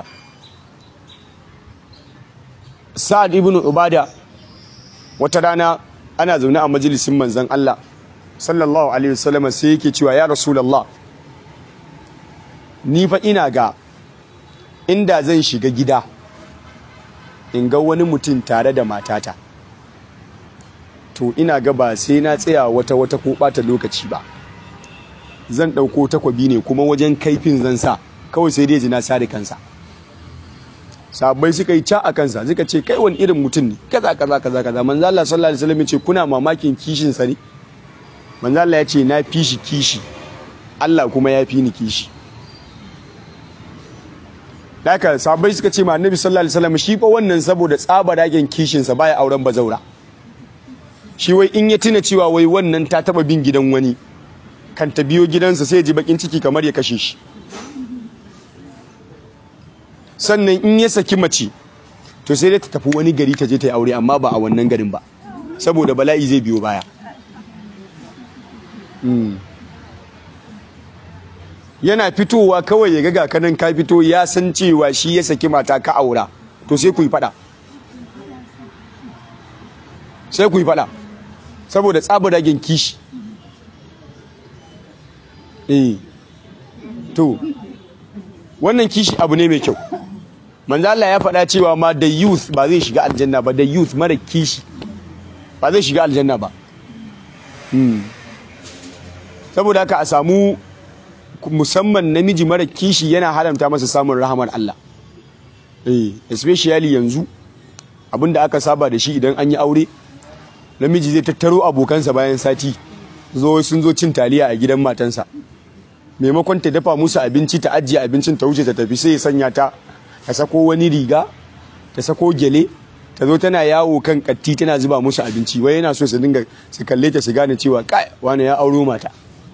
sa'ad ibn ubada wata rana ana zaune a majalisin manzon Allah sallallahu alaihi wasallam sai yake cewa ya rasulullah ni fa ina ga inda zan shiga gida in ga wani mutum tare da matata to ina ga ba sai na tsaya wata wata ko bata lokaci ba zan ɗauko takwabi ne kuma wajen kaifin zan sa kawai sai dai ji na sare kansa sabai suka yi ca a kansa suka ce kai wani irin mutum ne kaza kaza kaza kaza manzo Allah sallallahu alaihi wasallam ce kuna mamakin kishin sa ne manzo Allah ya ce na fi shi kishi Allah kuma ya fi ni kishi Daka sabai suka ce ma annabi sallallahu alaihi wasallam shi fa wannan saboda tsabaragen kishin sa baya auren bazaura shi wai in ya tuna cewa wai wannan ta taba bin gidan wani kan ta biyo gidansa sai ji bakin ciki kamar ya kashe shi sannan in ya saki mace to sai dai ta tafi wani gari ta je ta yi aure amma ba a wannan garin ba saboda bala'i zai biyo baya yana fitowa kawai ya ga kanan ka fito ya san cewa shi ya saki mata ka aura to sai ku yi fada sai ku yi fada saboda tsabaragen kishi eh to wannan kishi abu ne mai kyau manzo Allah ya faɗa cewa ma da youth ba zai shiga aljanna ba da youth mara kishi ba zai shiga aljanna ba saboda haka a samu musamman namiji mara kishi yana haramta masa samun rahamar Allah eh especially yanzu abinda aka saba da shi idan an yi aure namiji zai tattaro abokansa bayan sati zo sun zo cin taliya a gidan matansa maimakon ta dafa musu abinci ta ajiye abincin ta wuce ta tafi sai ya sanya ta ta sako wani riga ta sako gele ta zo tana yawo kan katti tana zuba musu abinci wai yana so su dinga su kalle ta su gane cewa kai wani ya auro mata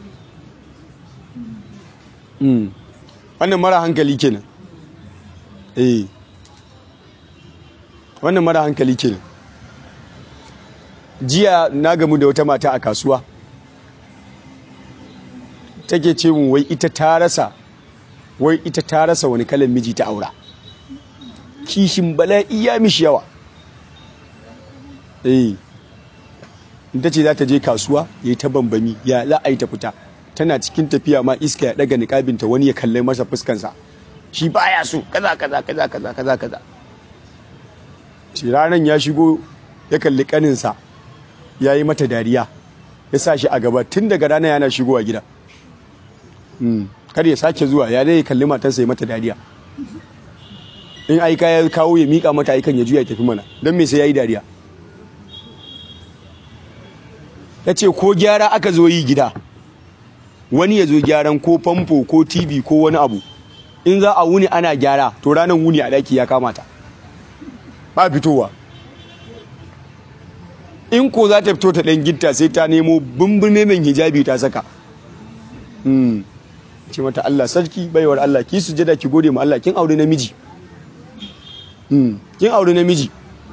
wannan mara hankali kenan eh wannan mara hankali kenan jiya na gamu da wata mata a kasuwa take ce mun wai ita ta rasa wai ita ta rasa wani kalan miji ta aura kishin bala'i ya mishi yawa eh ita ce za ta je kasuwa ya yi ta bambami ya za a yi ta fita tana cikin tafiya ma iska ya daga niƙabinta wani ya kalle masa fuskansa shi baya so kaza kaza kaza kaza kaza kaza shi ranar ya shigo ya kalli kaninsa ya yi mata dariya ya sa shi a gaba tun daga rana yana shigowa gida kar ya sake zuwa ya dai kalli matarsa ya mata dariya in aika ya kawo ya mika mata aikan ya juya ya tafi mana don me sai ya yi dariya ya ce ko gyara aka zo yi gida wani ya zo gyaran ko famfo ko tv ko wani abu in za a wuni ana gyara to ranar wuni a daki ya kamata ba fitowa in ko za ta fito ta ɗan gitta sai ta nemo bumbune mai hijabi ta saka ce mata Allah sarki baiwar Allah ki sujada ki gode ma Allah kin aure namiji kin aure namiji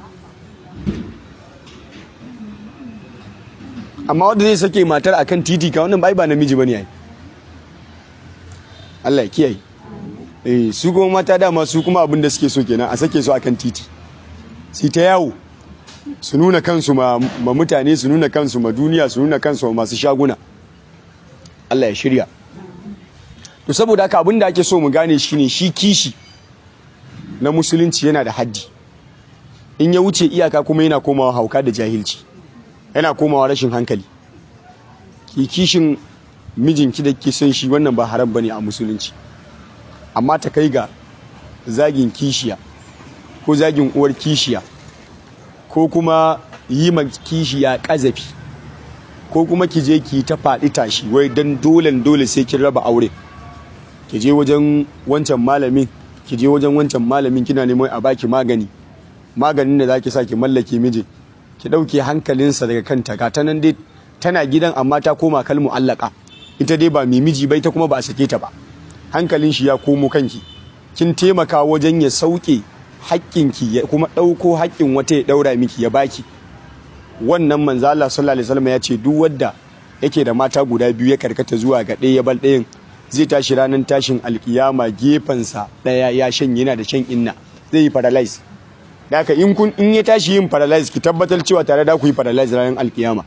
amma wanda zai sake matar akan titi ka wannan bai ba namiji bane yayi Allah ya kiyaye eh su kuma mata dama su kuma abin da suke so kenan a sake su akan titi su ta yawo su nuna kansu ma, ma mutane su nuna kansu ma duniya su nuna kansu ma masu shaguna Allah ya shirya to saboda haka abin da ake so mu gane shine shi kishi na musulunci yana da haddi in ya wuce iyaka kuma yana komawa hauka da jahilci yana komawa rashin hankali ki kishin mijinki da ke son shi wannan ba haram bane a musulunci amma ta kai ga zagin kishiya ko zagin uwar kishiya ko kuma yi ma kishiya kazafi ko kuma ki je ki ta faɗi tashi wai dan dole dole sai kin raba aure ki je wajen wancan malamin ki je wajen wancan malamin kina neman a baki magani maganin da zaki sa ki mallake miji ki dauke hankalinsa daga kanta ga ta nan dai tana gidan amma ta koma kalmu allaka ita dai ba mai miji bai ta kuma ba a sake ta ba hankalin shi ya komo kanki kin taimaka wajen ya sauke haƙƙinki ya kuma ɗauko haƙƙin wata ya ɗaura miki ya baki wannan manzo Allah sallallahu alaihi wasallam ya ce duk wanda yake da mata guda biyu ya karkata zuwa ga ɗaya ya bal ɗayan zai tashi ranar tashin alkiyama gefensa ɗaya ya shan yana da shan inna zai yi paralyze haka in kun in ya tashi yin paralyze ki tabbatar cewa tare da ku yi paralyze ranar alkiyama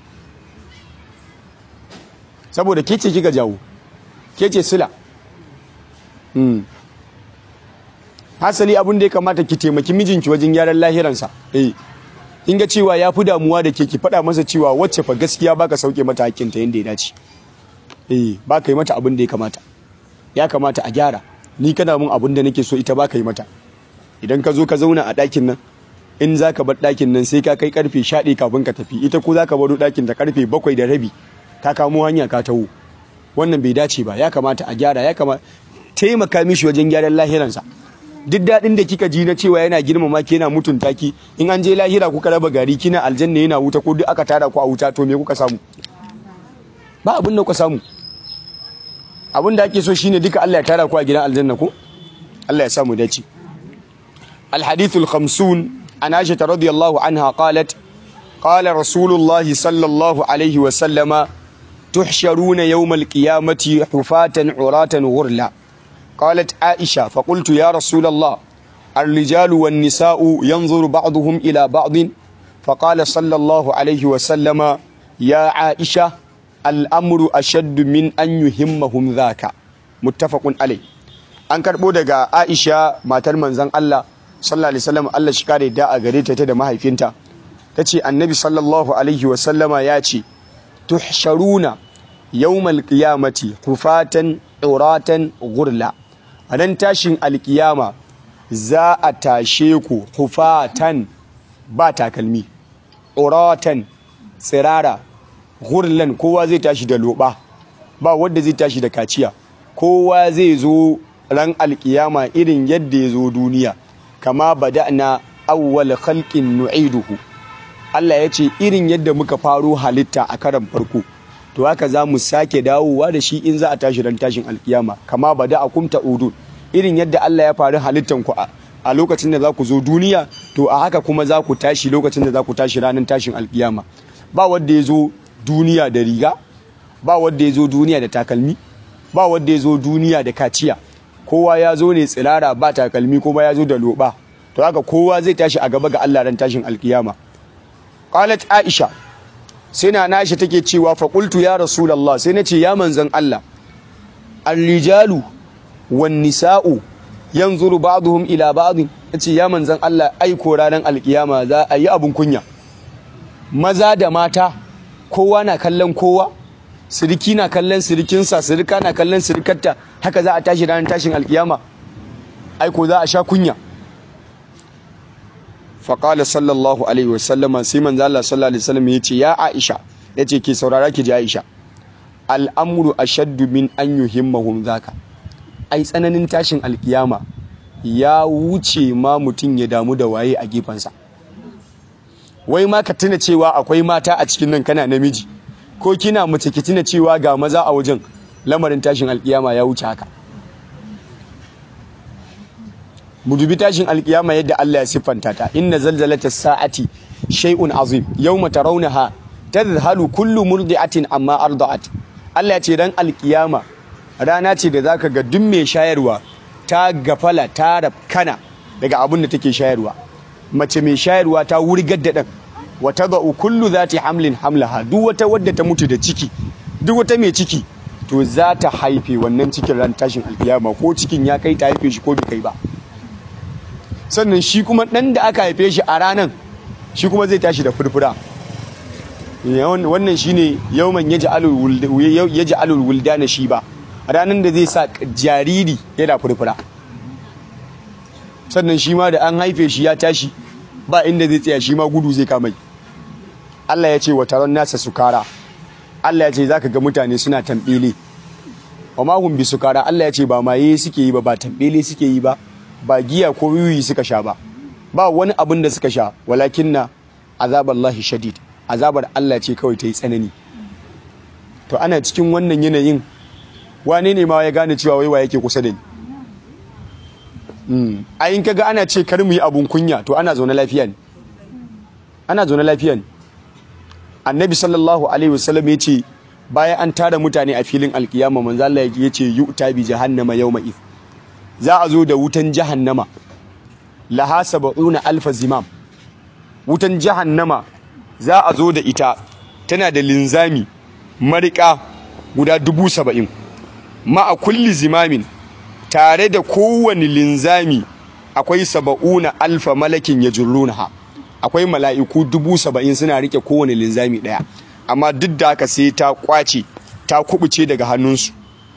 saboda ke ce kika jawo ke ce sila hasali abin da ya kamata ki taimaki mijinki wajen gyaran lahiransa eh in ga cewa ya fi damuwa da ke ki faɗa masa cewa wacce fa gaskiya baka sauke mata hakkinta yadda ya dace eh baka yi mata abin da ya kamata ya kamata a gyara ni kana mun abin da nake so ita baka yi mata idan ka zo ka zauna a ɗakin nan in za ka bar ɗakin nan sai ka kai karfe sha kafin ka tafi ita ko za ka baro ɗakin ta karfe bakwai da rabi ka kamo hanya ka taho wannan bai dace ba ya kamata a gyara ya kamata taimaka mishi wajen gyaran lahiransa duk daɗin da kika ji na cewa yana girmama ki yana mutunta ki in an je lahira kuka raba gari kina aljanna yana wuta ko duk aka tara ku a wuta to me kuka samu ba abin da kuka samu abin da ake so shine duka Allah ya tara ku a gidan aljanna ko Allah ya samu dace الحديث الخمسون عن عائشة رضي الله عنها قالت قال رسول الله صلى الله عليه وسلم تحشرون يوم القيامة حفاة عراة غرلا قالت عائشة فقلت يا رسول الله الرجال والنساء ينظر بعضهم إلى بعض فقال صلى الله عليه وسلم يا عائشة الأمر أشد من أن يهمهم ذاك متفق عليه أنكر بودك عائشة ما ترمن زن الله sallallahu alaihi wasallam Allah shi kare da a gare ta da mahaifinta tace annabi sallallahu alaihi wasallama ya ce tuhsharuna yawmal qiyamati hufatan uratan gurla a nan tashin alkiyama za a tashe ku hufatan ba takalmi uratan tsirara gurlan kowa zai tashi da loba ba wanda zai tashi da kaciya kowa zai zo ran alkiyama irin yadda ya zo duniya kama bada'na awwal khalqin nu'iduhu Allah ya ce irin yadda muka faro halitta a karan farko to haka za mu sake dawowa da shi in za a tashi ran tashin alkiyama kama bada'akum ta'udun irin yadda Allah ya faru halittan ku a lokacin da za ku zo duniya to a haka kuma za ku tashi lokacin da za ku tashi ranar tashin alkiyama ba wanda ya zo duniya da riga ba wanda ya zo duniya da takalmi ba wanda ya zo duniya da kaciya kowa ya zo ne tsirara ba takalmi kuma ya zo da loba to haka kowa zai tashi a gaba ga Allah ran tashin alkiyama qalat aisha sai na nashi take cewa fa qultu ya rasulullah sai nace ya manzon Allah ar-rijalu wan nisa'u yanzuru ba'dhum ila ba'd nace ya manzon Allah ai ko ranar alkiyama za a yi abun kunya maza da mata kowa na kallon kowa siriki na kallon sirikinsa sirika na kallon sirikarta haka za a tashi ranar tashin alkiyama aiko za a sha kunya faƙala sallallahu alaihi wasallama sai manzo Allah sallallahu alaihi wasallam ya ce ya Aisha ya ce ke saurara ki ji Aisha al'amru ashaddu min an yuhimmahum zaka ai tsananin tashin alkiyama ya wuce ma mutum ya damu da waye a gefansa wai ma ka tuna cewa akwai mata a cikin nan kana namiji ko kina mace ki tuna cewa ga maza a wajen lamarin tashin alkiyama ya wuce haka mu dubi tashin alkiyama yadda Allah ya siffanta ta inna zalzalata sa'ati shay'un azim yawma tarawnaha tadhhalu kullu murdi'atin amma arda'at Allah ya ce dan alkiyama rana ce da zaka ga duk mai shayarwa ta gafala ta rafkana daga abin da take shayarwa mace mai shayarwa ta wurgar da dan wa tadau kullu zati hamlin hamlaha duk wata wadda ta mutu da ciki duk wata mai ciki to za ta haife wannan cikin ran tashin alkiyama ko cikin ya kai ta haife shi ko bai kai ba sannan shi kuma dan da aka haife shi a ranan shi kuma zai tashi da furfura wannan shine yawman yaj'alul wuldana shi ba ranan da zai sa jariri yana furfura sannan shi ma da an haife shi ya tashi ba inda zai tsaya shi ma gudu zai kamai Allah ya ce wa taron nasa sukara Allah ya ce zaka ga mutane suna tambele wa ma hum bisukara Allah ya ce ba maye suke yi ba ba tambele suke yi ba ba giya ko wiwi suka sha ba ba wani abin da suka sha walakinna azaballahi shadid azabar Allah ce kawai ta yi tsanani to ana cikin wannan yanayin wane ne ma ya gane cewa wai wa yake kusa da ni a yin kaga ana ce kar mu yi abun kunya to ana zaune lafiya ne ana zaune lafiya ne annabi sallallahu alaihi wasallam ya ce bayan an tara mutane a filin alkiyama manzo Allah ya ce yu'ta bi jahannama yawma id za a zo da wutan jahannama laha sab'una alfa zimam wutan jahannama za a zo da ita tana da linzami marika guda dubu saba'in ma'a kulli zimamin tare da kowane linzami akwai saba'una alfa malakin ya ha akwai mala'iku dubu saba'in suna rike kowane linzami ɗaya amma duk da haka sai ta kwace ta kubuce daga hannunsu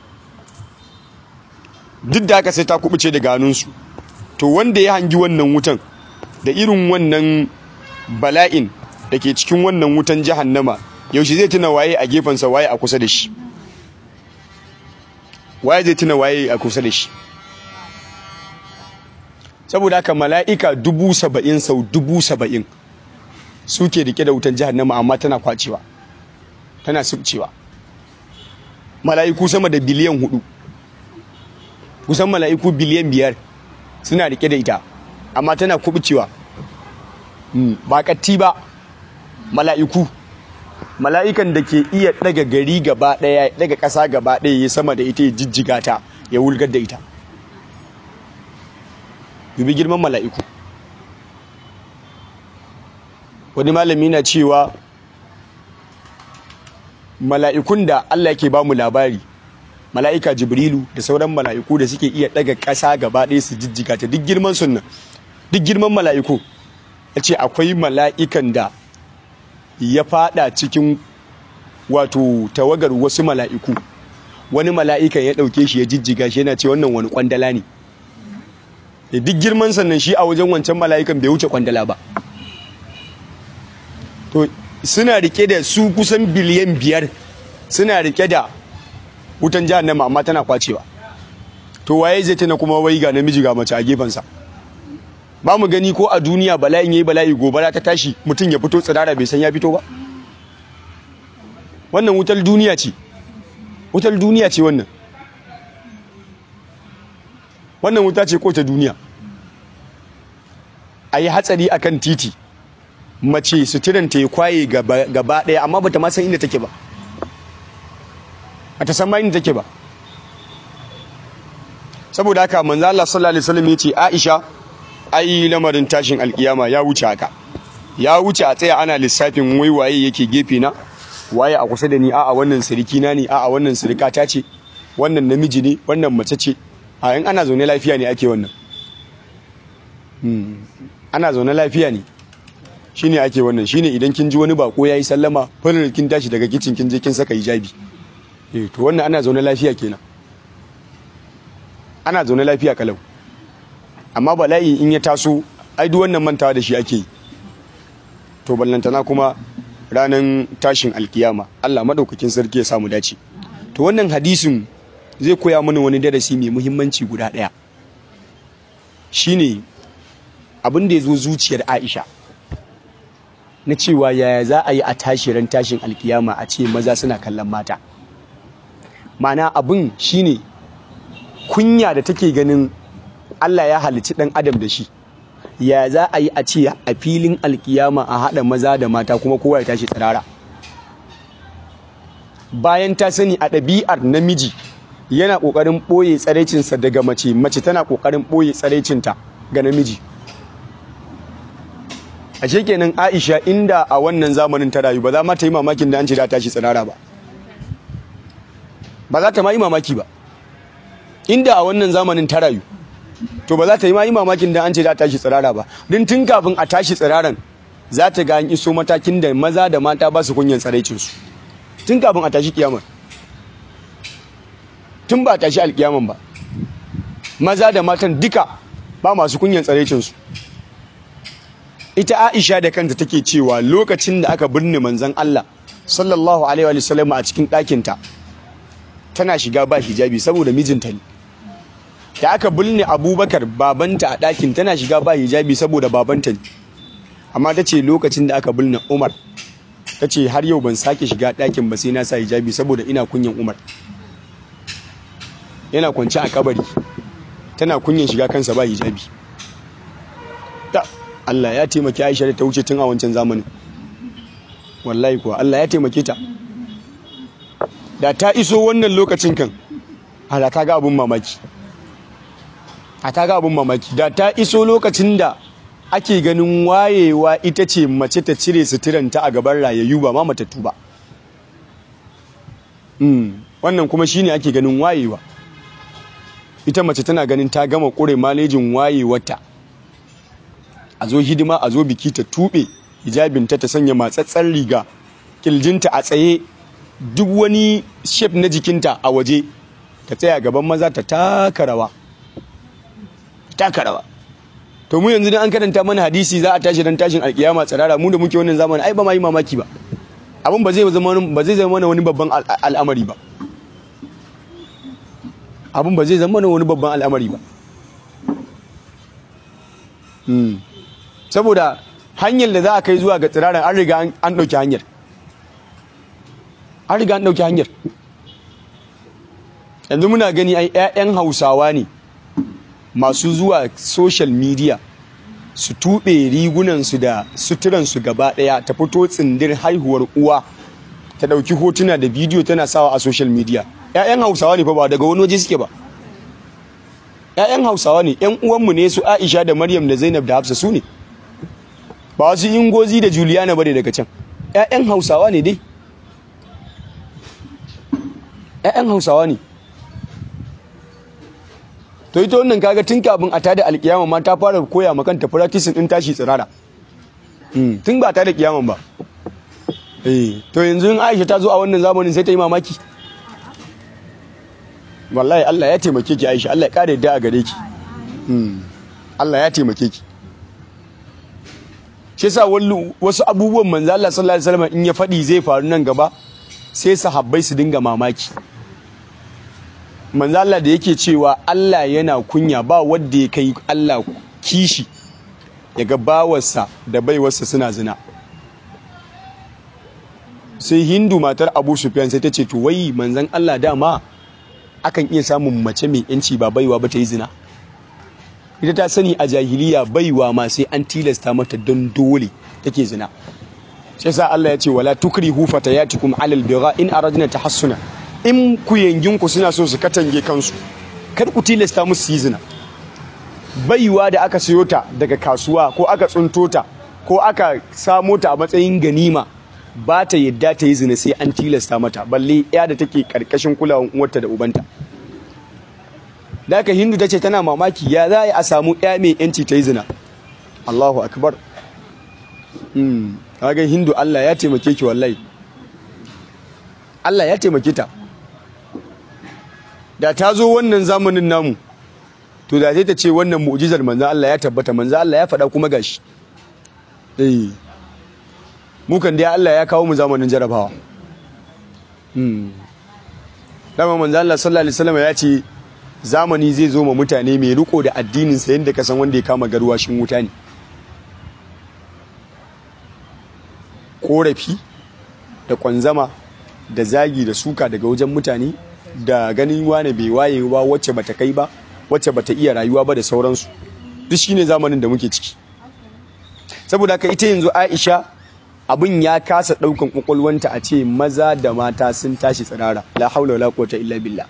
duk da haka sai ta kubuce daga hannunsu to wanda ya hangi wannan wutan da irin wannan bala'in da ke cikin wannan wutan jahannama yaushe zai tuna waye a gefensa waye a kusa da shi waye zai tuna waye a kusa da shi saboda haka mala'ika dubu saba'in sau dubu saba'in suke rike da wutan jahannama amma tana kwacewa tana subcewa mala'iku sama da biliyan hudu kusan mala'iku biliyan biyar suna rike da ita amma tana kubucewa ba katti ba mala'iku mala'ikan da ke iya daga gari gaba daya daga ƙasa gaba daya ya sama da ita ya jijjiga ta ya wulgar da ita dubi girman mala'iku wani malami na cewa mala'ikun da Allah ke ba mu labari mala'ika jibrilu da sauran mala'iku da suke iya daga ƙasa gaba ɗaya su jijjiga ta duk girman sunna duk girman mala'iku ya ce akwai mala'ikan da ya fada cikin wato tawagar wasu mala'iku wani mala'ikan ya ɗauke shi ya jijjiga shi yana ce wannan wani kwandala ne da duk girman sannan shi a wajen wancan mala'ikan bai wuce kwandala ba to suna rike da su kusan biliyan biyar suna rike da wutan jahannama amma tana kwacewa to waye zai tana kuma wai ga namiji ga mace a gefensa ba mu gani ko a duniya bala'in yayi bala'i gobara ta tashi mutum ya fito tsirara bai san ya fito ba wannan wutar duniya ce wutar duniya ce wannan wannan wuta ce ko ta duniya a yi hatsari akan titi mace suturanta ya kwaye gaba ɗaya amma bata ma san inda take ba bata san ma inda take ba saboda haka manzo Allah sallallahu alaihi wasallam yace Aisha ai lamarin tashin alkiyama ya wuce haka ya wuce a tsaya ana lissafin wai waye yake gefe na waye a kusa da ni a'a wannan siriki na ne a'a wannan sirika ta ce wannan namiji ne wannan mace ce a in ana zaune lafiya ne ake wannan ana zaune lafiya ne shine ake wannan shine idan kin ji wani bako yayi sallama farin kin tashi daga kicin kin je kin saka hijabi eh to wannan ana zaune lafiya kenan ana zaune lafiya kalau amma bala'i in ya taso ai duk wannan mantawa da shi ake yi to ballantana kuma ranan tashin alkiyama Allah madaukakin sarki ya samu dace to wannan hadisin zai koya mana wani darasi mai muhimmanci guda daya shine abin da ya zo zuciyar Aisha na cewa yaya za a yi a tashi ran tashin alkiyama a ce maza suna kallon mata mana abin shine kunya da take ganin Allah ya halicci ɗan adam da shi ya za a yi a ce a filin alkiyama a haɗa maza da mata kuma kowa ya tashi tsirara bayan ta sani a ɗabi'ar namiji yana ƙoƙarin ɓoye tsaraicinsa daga mace mace tana ƙoƙarin ɓoye tsaraicinta ga namiji a kenan aisha inda a wannan zamanin ta rayu ba za ma ta yi mamakin da an ce da tashi tsirara ba ba za ta ma yi mamaki ba inda a wannan zamanin ta rayu to ba za ta yi ma yi mamakin da an ce da tashi tsirara ba don tun kafin a tashi tsiraran za ta ga an iso matakin da maza da mata ba su kunyan tsaraicinsu tun kafin a tashi kiyamar tun ba a tashi alkiyaman ba maza da matan duka ba masu kunyan tsaraicinsu ita aisha da kanta take cewa lokacin da aka birne manzon Allah sallallahu alaihi wa sallam a cikin ɗakinta tana shiga ba hijabi saboda mijinta ne da aka bulne abubakar babanta a ɗakin tana shiga ba hijabi saboda babanta ne amma ta ce lokacin da aka bulne umar ta ce har yau ban sake shiga ɗakin ba sai na sa hijabi saboda ina kunyan umar yana kwanci a kabari tana kunyan shiga kansa ba hijabi ta Allah ya taimaki Aisha da ta wuce tun a wancan zamanin wallahi kuwa Allah ya taimake ta da ta iso wannan lokacin kan ala ta ga abun mamaki a ta ga abun mamaki da ta iso lokacin da ake ganin wayewa ita ce mace ta cire suturanta a gaban rayayyu ba ma matattu ba wannan kuma shine ake ganin wayewa ita mace tana ganin ta gama kure malejin wayewarta a zo hidima a zo biki ta tuɓe hijabinta ta sanya matsatsar riga kirjinta a tsaye duk wani shef na jikinta a waje ta tsaya gaban maza ta taka rawa taka rawa to mu yanzu dan an karanta mana hadisi za a tashi dan tashin alkiyama tsirara mu da muke wannan zamani ai ba ma yi mamaki ba abin ba zai zama ba zai zama mana wani babban al'amari ba abin ba zai zama mana wani babban al'amari ba saboda hanyar da za a kai zuwa ga tsiraran an riga an ɗauki hanyar an riga an ɗauki hanyar yanzu muna gani ai 'ya'yan hausawa ne masu zuwa social media su tuɓe rigunansu da suturansu gaba ɗaya ta fito tsindir haihuwar uwa ta ɗauki hotuna da bidiyo tana sawa a social media 'ya'yan hausawa ne fa ba daga wani waje suke ba 'ya'yan hausawa ne 'yan uwanmu ne su aisha da maryam da zainab da hafsa su ne ba wasu ingozi da juliana ba ne daga can 'ya'yan hausawa ne dai 'ya'yan hausawa ne to ita wannan kaga tun kafin a tada alkiyama ma ta fara koya ma kanta practice din tashi tsirara tun ba ta da kiyaman ba eh to yanzu in Aisha ta zo a wannan zamanin sai ta yi mamaki wallahi Allah ya taimake ki Aisha Allah ya kare da a gare ki Allah ya taimake ki shi yasa wasu abubuwan manzo Allah sallallahu alaihi wasallam in ya faɗi zai faru nan gaba sai sahabbai su dinga mamaki manzo Allah da yake cewa Allah yana kunya ba wanda ya kai Allah kishi yaga bawarsa da baiwarsa suna zina sai Hindu matar Abu Sufyan sai ta ce to wai manzon Allah dama akan iya samun mace mai yanci ba baiwa ba ta yi zina ita ta sani a jahiliya baiwa ma sai an tilasta mata don dole take zina sai sa Allah ya ce wala tukrihu fatayatikum alal bigha in aradna tahassuna in ku yanginku suna so su katange kansu kar ku tilasta musu yi zina baiwa da aka siyo ta daga kasuwa ko aka tsunto ta ko aka samo ta a matsayin ganima ba ta yadda ta yi zina sai an tilasta mata balle ya da take karkashin kulawan uwarta da ubanta da aka hindu ta ce tana mamaki ya za a samu ya mai yanci ta yi zina allahu akbar kaga hindu allah ya taimake ki wallahi allah ya taimake ta da ta zo wannan zamanin namu to da ta ce wannan mu'jizar manzo Allah ya tabbata manzo Allah ya faɗa kuma gashi eh mu kan dai Allah ya kawo mu zamanin jarabawa hmm dama manzo Allah sallallahu alaihi wasallam ya ce zamani zai zo ma mutane mai riko da addinin sa yanda ka san wanda ya kama garwashin wuta ne korafi da kwanzama da zagi da suka daga wajen mutane da ganin wane bai waye ba wacce bata kai ba wacce bata iya rayuwa ba da sauransu duk shine zamanin da muke ciki saboda haka ita yanzu Aisha abin ya kasa daukan kwakwalwanta a ce maza da mata sun tashi tsirara la haula wala quwwata illa billah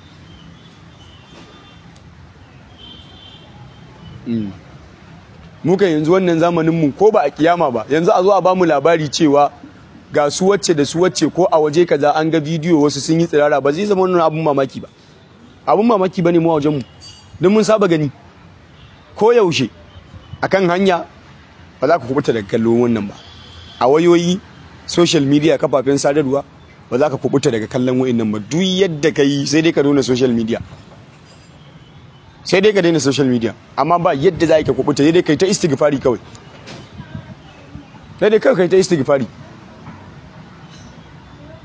muka yanzu wannan zamanin mu ko ba a kiyama ba yanzu a zo a bamu labari cewa ga su wacce da su wacce ko a waje kaza an ga bidiyo wasu sun yi tsirara ba zai zama wannan abun mamaki ba abun mamaki bane mu a wajen mu don mun saba gani ko yaushe akan hanya ba za ka kubuta daga kallon wannan ba a wayoyi social media kafafen sadarwa ba za ka kubuta daga kallon wa'annan ba duk yadda ka yi sai dai ka daina social media sai dai ka daina social media amma ba yadda za ka kubuta sai dai ka yi ta istighfari kawai sai dai kawai ka yi ta istighfari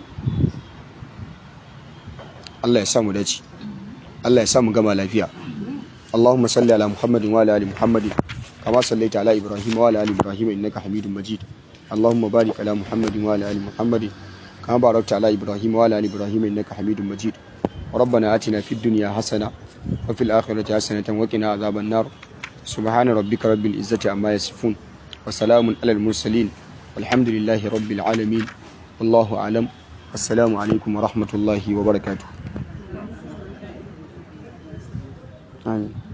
Allah ya sa mu dace Allah ya sa mu gama lafiya اللهم صل على محمد وعلى ال محمد كما صليت على ابراهيم وعلى ال ابراهيم انك حميد مجيد اللهم بارك على محمد وعلى ال محمد كما باركت على ابراهيم وعلى ال ابراهيم انك حميد مجيد ربنا آتنا في الدنيا حسنه وفي الاخره حسنه وقنا عذاب النار سبحان ربك رب العزه عما يصفون وسلام على المرسلين والحمد لله رب العالمين والله اعلم السلام عليكم ورحمه الله وبركاته آمين